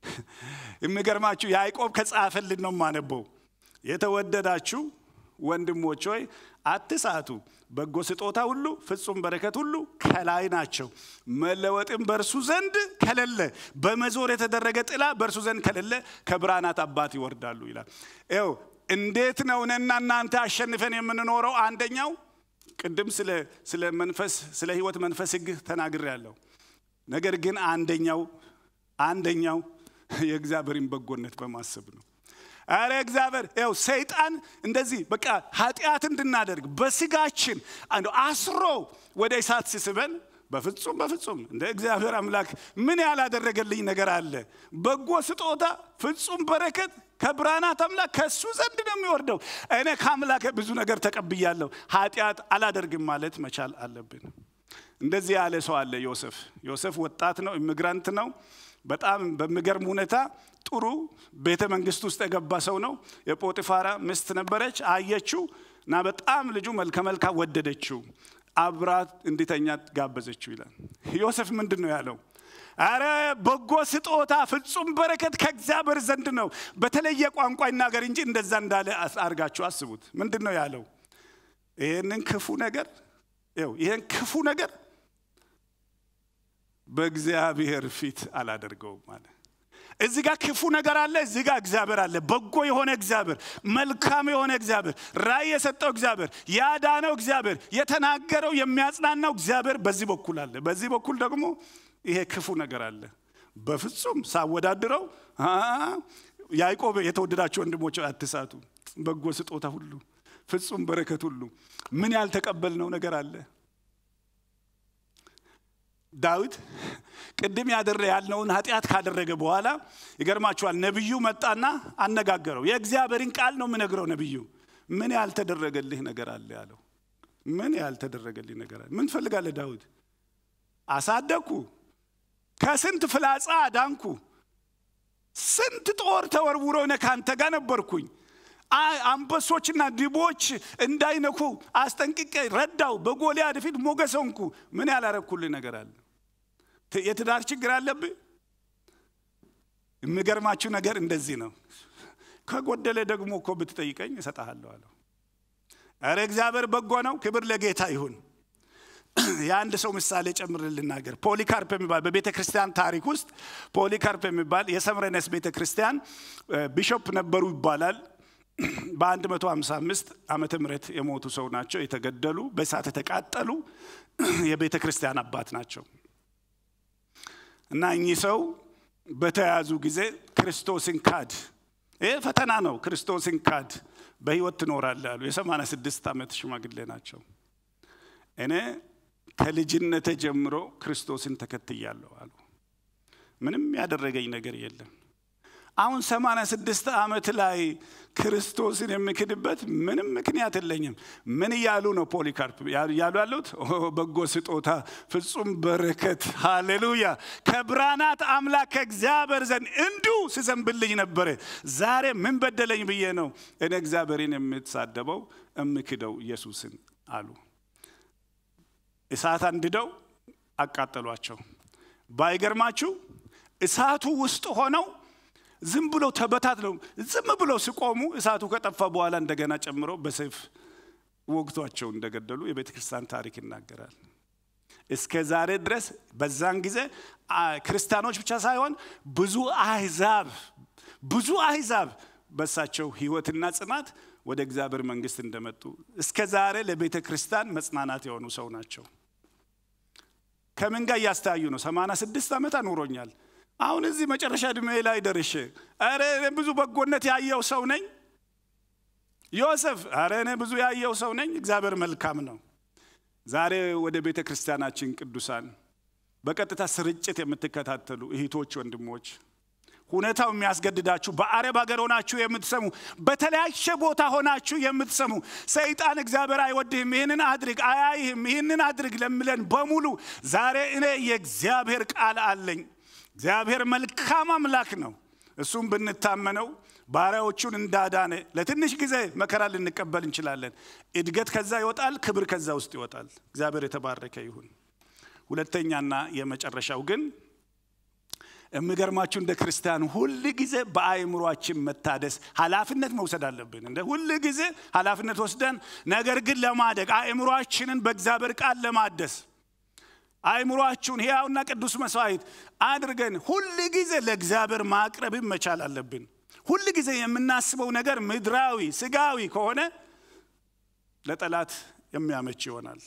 የሚገርማችሁ ያዕቆብ ከጻፈልን ነው የማነበው። የተወደዳችሁ ወንድሞች ሆይ አትሳቱ፣ በጎ ስጦታ ሁሉ ፍጹም በረከት ሁሉ ከላይ ናቸው፣ መለወጥም በእርሱ ዘንድ ከሌለ፣ በመዞር የተደረገ ጥላ በእርሱ ዘንድ ከሌለ ከብርሃናት አባት ይወርዳሉ ይላል። ይኸው እንዴት ነው እኔና እናንተ አሸንፈን የምንኖረው? አንደኛው ቅድም ስለ መንፈስ ስለ ህይወት መንፈስ ህግ ተናግሬያለሁ። ነገር ግን አንደኛው አንደኛው የእግዚአብሔርን በጎነት በማሰብ ነው። አረ እግዚአብሔር ያው ሰይጣን እንደዚህ በቃ ኃጢአት እንድናደርግ በስጋችን አስሮ ወደ እሳት ሲስበን በፍጹም በፍጹም እንደ እግዚአብሔር አምላክ ምን ያላደረገልኝ ነገር አለ? በጎ ስጦታ ፍጹም በረከት ከብርሃናት አምላክ ከእሱ ዘንድ ነው የሚወርደው። እኔ ከአምላክ ብዙ ነገር ተቀብያለሁ፣ ኃጢአት አላደርግም ማለት መቻል አለብን። እንደዚህ ያለ ሰው አለ ዮሴፍ። ዮሴፍ ወጣት ነው፣ ኢሚግራንት ነው። በጣም በሚገርም ሁኔታ ጥሩ ቤተ መንግስት ውስጥ የገባ ሰው ነው። የጶጢፋራ ሚስት ነበረች፣ አየችው እና በጣም ልጁ መልከ መልካም ወደደችው። አብራት እንዲተኛ ጋበዘችው ይላል። ዮሴፍ ምንድን ነው ያለው? አረ በጎ ስጦታ ፍጹም በረከት ከእግዚአብሔር ዘንድ ነው። በተለየ ቋንቋ ይናገር እንጂ እንደዛ እንዳለ አድርጋችሁ አስቡት። ምንድን ነው ያለው? ይህንን ክፉ ነገር ይህን ክፉ ነገር በእግዚአብሔር ፊት አላደርገውም አለ። እዚህ ጋር ክፉ ነገር አለ፣ እዚህ ጋር እግዚአብሔር አለ። በጎ የሆነ እግዚአብሔር፣ መልካም የሆነ እግዚአብሔር፣ ራእይ የሰጠው እግዚአብሔር፣ ያዳነው እግዚአብሔር፣ የተናገረው የሚያጽናናው እግዚአብሔር በዚህ በኩል አለ። በዚህ በኩል ደግሞ ይሄ ክፉ ነገር አለ። በፍጹም ሳወዳድረው ያዕቆብ የተወደዳቸው ወንድሞች አትሳቱ፣ በጎ ስጦታ ሁሉ ፍጹም በረከት ሁሉ ምን ያልተቀበልነው ነገር አለ? ዳዊት ቅድም ያደረ ያልነውን ኃጢአት ካደረገ በኋላ ይገርማችኋል፣ ነቢዩ መጣና አነጋገረው። የእግዚአብሔርን ቃል ነው የምነግረው። ነቢዩ ምን ያልተደረገልህ ነገር አለ ያለው። ምን ያልተደረገልህ ነገር አለ? ምን ትፈልጋለህ ዳዊት? አሳደግኩ፣ ከስንት ፍላጻ አዳንኩ፣ ስንት ጦር ተወርውሮ እኔ ካንተ ጋር ነበርኩኝ አንበሶችና ድቦች እንዳይነኩ አስጠንቅቄ ረዳው። በጎልያድ ፊት ሞገስ ሆንኩ። ምን ያላረኩልህ ነገር አለ? የትዳር ችግር አለብህ? የሚገርማችሁ ነገር እንደዚህ ነው። ከጎደለ ደግሞ እኮ ብትጠይቀኝ እሰጥሃለሁ አለው። ኧረ እግዚአብሔር በጎ ነው። ክብር ለጌታ ይሁን። የአንድ ሰው ምሳሌ ጨምር ልናገር። ፖሊካርፕ የሚባል በቤተ ክርስቲያን ታሪክ ውስጥ ፖሊካርፕ የሚባል የሰምረነስ ቤተ ክርስቲያን ቢሾፕ ነበሩ ይባላል። በ155 ዓመተ ምህረት የሞቱ ሰው ናቸው። የተገደሉ በእሳት የተቃጠሉ የቤተ ክርስቲያን አባት ናቸው እና እኚህ ሰው በተያዙ ጊዜ ክርስቶስን ካድ። ይህ ፈተና ነው። ክርስቶስን ካድ፣ በህይወት ትኖራለህ አሉ። የ86 ዓመት ሽማግሌ ናቸው። እኔ ከልጅነቴ ጀምሮ ክርስቶስን ተከትያለሁ አሉ። ምንም ያደረገኝ ነገር የለም። አሁን 86 ዓመት ላይ ክርስቶስን የምክድበት ምንም ምክንያት የለኝም። ምን እያሉ ነው? ፖሊካርፕ እያሉ ያሉት በጎ ስጦታ ፍጹም በረከት ሃሌሉያ ከብርሃናት አምላክ ከእግዚአብሔር ዘንድ እንዲሁ ሲዘንብልኝ ነበረ። ዛሬ ምን በደለኝ ብዬ ነው እኔ እግዚአብሔርን የምትሳደበው የምክደው ኢየሱስን አሉ። እሳት አንድደው አቃጠሏቸው። ባይገርማችሁ እሳቱ ውስጥ ሆነው ዝም ብሎ ተበታት ነው። ዝም ብለው ሲቆሙ እሳቱ ከጠፋ በኋላ እንደገና ጨምሮ በሰይፍ ወግቷቸው እንደገደሉ የቤተ ክርስቲያን ታሪክ ይናገራል። እስከ ዛሬ ድረስ በዛን ጊዜ ክርስቲያኖች ብቻ ሳይሆን ብዙ አህዛብ ብዙ አህዛብ በሳቸው ህይወትና ጽናት ወደ እግዚአብሔር መንግስት እንደመጡ እስከ ዛሬ ለቤተ ክርስቲያን መጽናናት የሆኑ ሰው ናቸው። ከምን ጋር እያስተያዩ ነው? 86 ዓመት አኑሮኛል። አሁን እዚህ መጨረሻ ዕድሜ ላይ ደርሼ ኧረ እኔ ብዙ በጎነት ያየው ሰው ነኝ። ዮሴፍ ኧረ እኔ ብዙ ያየው ሰው ነኝ። እግዚአብሔር መልካም ነው። ዛሬ ወደ ቤተ ክርስቲያናችን ቅዱሳን በቀጥታ ስርጭት የምትከታተሉ እህቶች፣ ወንድሞች ሁኔታው የሚያስገድዳችሁ በአረብ ሀገር ሆናችሁ የምትሰሙ በተለያየ ቦታ ሆናችሁ የምትሰሙ ሰይጣን እግዚአብሔር አይወድህም፣ ይህንን አድርግ፣ አያይህም፣ ይህንን አድርግ ለምለን በሙሉ ዛሬ እኔ የእግዚአብሔር ቃል አለኝ። እግዚአብሔር መልካም አምላክ ነው። እሱም ብንታመነው ባሪያዎቹን እንዳዳነ ለትንሽ ጊዜ መከራ ልንቀበል እንችላለን። እድገት ከዛ ይወጣል፣ ክብር ከዛ ውስጥ ይወጣል። እግዚአብሔር የተባረከ ይሁን። ሁለተኛና የመጨረሻው ግን የሚገርማችሁ እንደ ክርስቲያን ሁል ጊዜ በአእምሯችን መታደስ ኃላፊነት መውሰድ አለብን። እንደ ሁል ጊዜ ኃላፊነት ወስደን ነገር ግን ለማደግ አእምሯችንን በእግዚአብሔር ቃል ለማደስ አእምሯችሁን ሕያውና ቅዱስ መስዋዕት አድርገን ሁል ጊዜ ለእግዚአብሔር ማቅረብን መቻል አለብን። ሁል ጊዜ የምናስበው ነገር ምድራዊ ስጋዊ ከሆነ ለጠላት የሚያመች ይሆናል።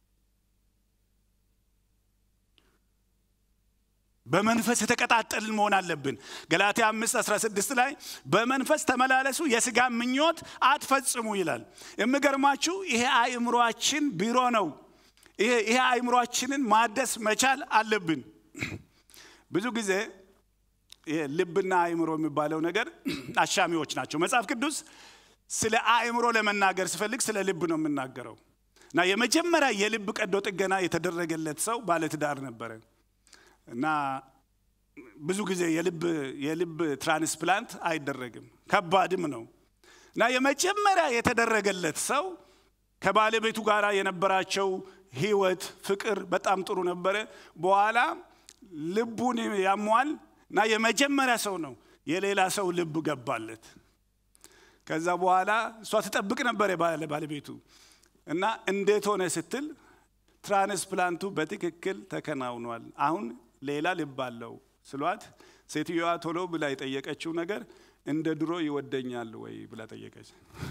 በመንፈስ የተቀጣጠልን መሆን አለብን። ገላትያ 5 16 ላይ በመንፈስ ተመላለሱ የስጋ ምኞት አትፈጽሙ ይላል። የሚገርማችሁ ይሄ አእምሯችን ቢሮ ነው። ይሄ አእምሯችንን ማደስ መቻል አለብን። ብዙ ጊዜ ይሄ ልብና አእምሮ የሚባለው ነገር አሻሚዎች ናቸው። መጽሐፍ ቅዱስ ስለ አእምሮ ለመናገር ሲፈልግ ስለ ልብ ነው የምናገረው እና የመጀመሪያ የልብ ቀዶ ጥገና የተደረገለት ሰው ባለትዳር ነበረ እና ብዙ ጊዜ የልብ የልብ ትራንስፕላንት አይደረግም፣ ከባድም ነው እና የመጀመሪያ የተደረገለት ሰው ከባለቤቱ ጋር የነበራቸው ህይወት ፍቅር በጣም ጥሩ ነበረ። በኋላ ልቡን ያሟል እና የመጀመሪያ ሰው ነው የሌላ ሰው ልብ ገባለት። ከዛ በኋላ እሷ ትጠብቅ ነበር ባለቤቱ እና እንዴት ሆነ ስትል ትራንስፕላንቱ በትክክል ተከናውኗል። አሁን ሌላ ልብ አለው ስሏት፣ ሴትዮዋ ቶሎ ብላ የጠየቀችው ነገር እንደ ድሮ ይወደኛል ወይ ብላ ጠየቀች።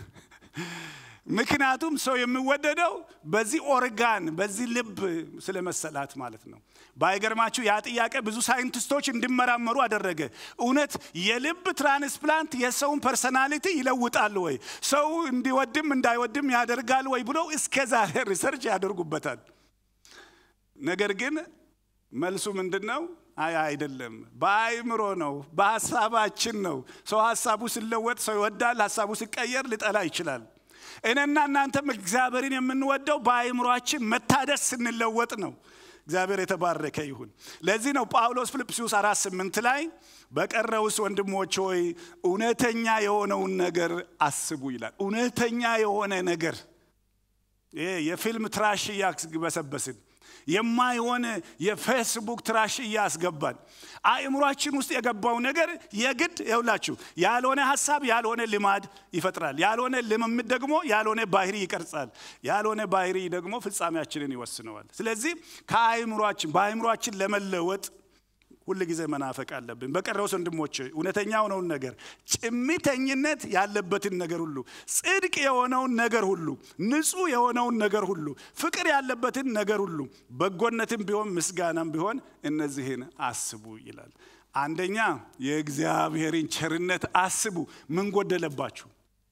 ምክንያቱም ሰው የሚወደደው በዚህ ኦርጋን በዚህ ልብ ስለመሰላት ማለት ነው። ባይገርማችሁ ያ ጥያቄ ብዙ ሳይንቲስቶች እንዲመራመሩ አደረገ። እውነት የልብ ትራንስፕላንት የሰውን ፐርሰናሊቲ ይለውጣል ወይ፣ ሰው እንዲወድም እንዳይወድም ያደርጋል ወይ ብሎ እስከ ዛሬ ሪሰርች ያደርጉበታል። ነገር ግን መልሱ ምንድን ነው? አይ አይደለም፣ በአእምሮ ነው፣ በሀሳባችን ነው። ሰው ሀሳቡ ሲለወጥ ሰው ይወዳል፣ ሀሳቡ ሲቀየር ሊጠላ ይችላል። እኔና እናንተም እግዚአብሔርን የምንወደው በአእምሯችን መታደስ ስንለወጥ ነው። እግዚአብሔር የተባረከ ይሁን። ለዚህ ነው ጳውሎስ ፊልጵስዩስ አራት ስምንት ላይ በቀረውስ ወንድሞች ሆይ እውነተኛ የሆነውን ነገር አስቡ ይላል። እውነተኛ የሆነ ነገር ይሄ የፊልም ትራሽ እያስበሰበስን የማይሆን የፌስቡክ ትራሽ እያስገባን አእምሯችን ውስጥ የገባው ነገር የግድ የውላችሁ ያልሆነ ሀሳብ ያልሆነ ልማድ ይፈጥራል። ያልሆነ ልምምድ ደግሞ ያልሆነ ባህሪ ይቀርጻል። ያልሆነ ባህሪ ደግሞ ፍጻሜያችንን ይወስነዋል። ስለዚህ ከአእምሯችን በአእምሯችን ለመለወጥ ሁል ጊዜ መናፈቅ አለብን። በቀረውስ ወንድሞች እውነተኛ የሆነውን ነገር፣ ጭምተኝነት ያለበትን ነገር ሁሉ፣ ጽድቅ የሆነውን ነገር ሁሉ፣ ንጹሕ የሆነውን ነገር ሁሉ፣ ፍቅር ያለበትን ነገር ሁሉ፣ በጎነትም ቢሆን ምስጋናም ቢሆን እነዚህን አስቡ ይላል። አንደኛ የእግዚአብሔርን ቸርነት አስቡ። ምን ጎደለባችሁ?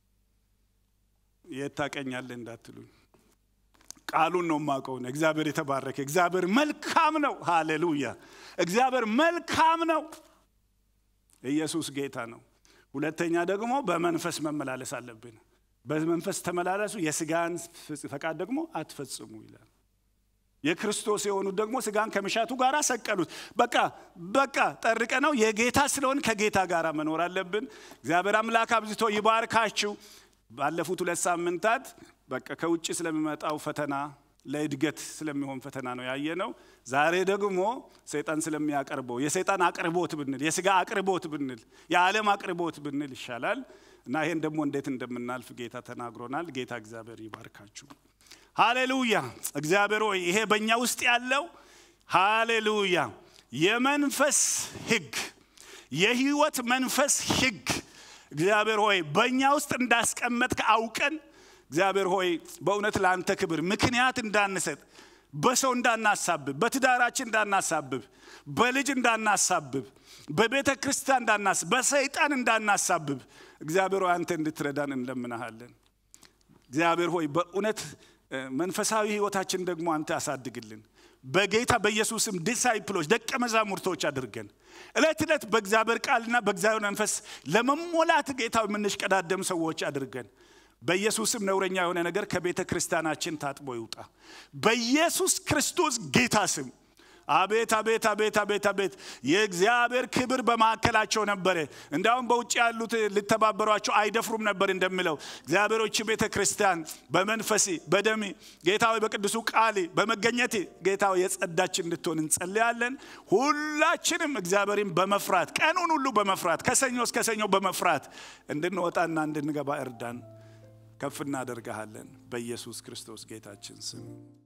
የት ታቀኛለህ እንዳትሉኝ ቃሉን ነው የማውቀው። እግዚአብሔር የተባረከ እግዚአብሔር መልካም ነው። ሃሌሉያ! እግዚአብሔር መልካም ነው። ኢየሱስ ጌታ ነው። ሁለተኛ ደግሞ በመንፈስ መመላለስ አለብን። በመንፈስ ተመላለሱ፣ የስጋን ፈቃድ ደግሞ አትፈጽሙ ይላል። የክርስቶስ የሆኑት ደግሞ ስጋን ከመሻቱ ጋር ሰቀሉት። በቃ በቃ ጠርቀ ነው የጌታ ስለሆን ከጌታ ጋር መኖር አለብን። እግዚአብሔር አምላክ አብዝቶ ይባርካችሁ። ባለፉት ሁለት ሳምንታት በቃ ከውጭ ስለሚመጣው ፈተና ለእድገት ስለሚሆን ፈተና ነው ያየ ነው። ዛሬ ደግሞ ሰይጣን ስለሚያቀርበው የሰይጣን አቅርቦት ብንል የስጋ አቅርቦት ብንል የዓለም አቅርቦት ብንል ይሻላል እና ይሄን ደግሞ እንዴት እንደምናልፍ ጌታ ተናግሮናል። ጌታ እግዚአብሔር ይባርካችሁ። ሃሌሉያ። እግዚአብሔር ሆይ ይሄ በእኛ ውስጥ ያለው ሃሌሉያ የመንፈስ ህግ የህይወት መንፈስ ህግ እግዚአብሔር ሆይ በእኛ ውስጥ እንዳስቀመጥክ አውቀን እግዚአብሔር ሆይ በእውነት ለአንተ ክብር ምክንያት እንዳንሰጥ በሰው እንዳናሳብብ፣ በትዳራችን እንዳናሳብብ፣ በልጅ እንዳናሳብብ፣ በቤተ ክርስቲያን እንዳናሳብብ፣ በሰይጣን እንዳናሳብብ እግዚአብሔር ሆይ አንተ እንድትረዳን እንለምናሃለን። እግዚአብሔር ሆይ በእውነት መንፈሳዊ ህይወታችን ደግሞ አንተ አሳድግልን። በጌታ በኢየሱስም ዲሳይፕሎች ደቀ መዛሙርቶች አድርገን እለት ዕለት በእግዚአብሔር ቃልና በእግዚአብሔር መንፈስ ለመሞላት ጌታ የምንሽቀዳደም ሰዎች አድርገን በኢየሱስም ነውረኛ የሆነ ነገር ከቤተ ክርስቲያናችን ታጥቦ ይውጣ። በኢየሱስ ክርስቶስ ጌታ ስም አቤት አቤት አቤት አቤት አቤት የእግዚአብሔር ክብር በማዕከላቸው ነበረ። እንዲያውም በውጭ ያሉት ሊተባበሯቸው አይደፍሩም ነበር እንደሚለው እግዚአብሔሮች ቤተ ክርስቲያን በመንፈሴ በደሜ ጌታዊ በቅዱሱ ቃሌ በመገኘቴ ጌታዊ የጸዳች እንድትሆን እንጸልያለን። ሁላችንም እግዚአብሔርን በመፍራት ቀኑን ሁሉ በመፍራት ከሰኞ እስከ ሰኞ በመፍራት እንድንወጣና እንድንገባ እርዳን። ከፍ እናደርግሃለን በኢየሱስ ክርስቶስ ጌታችን ስም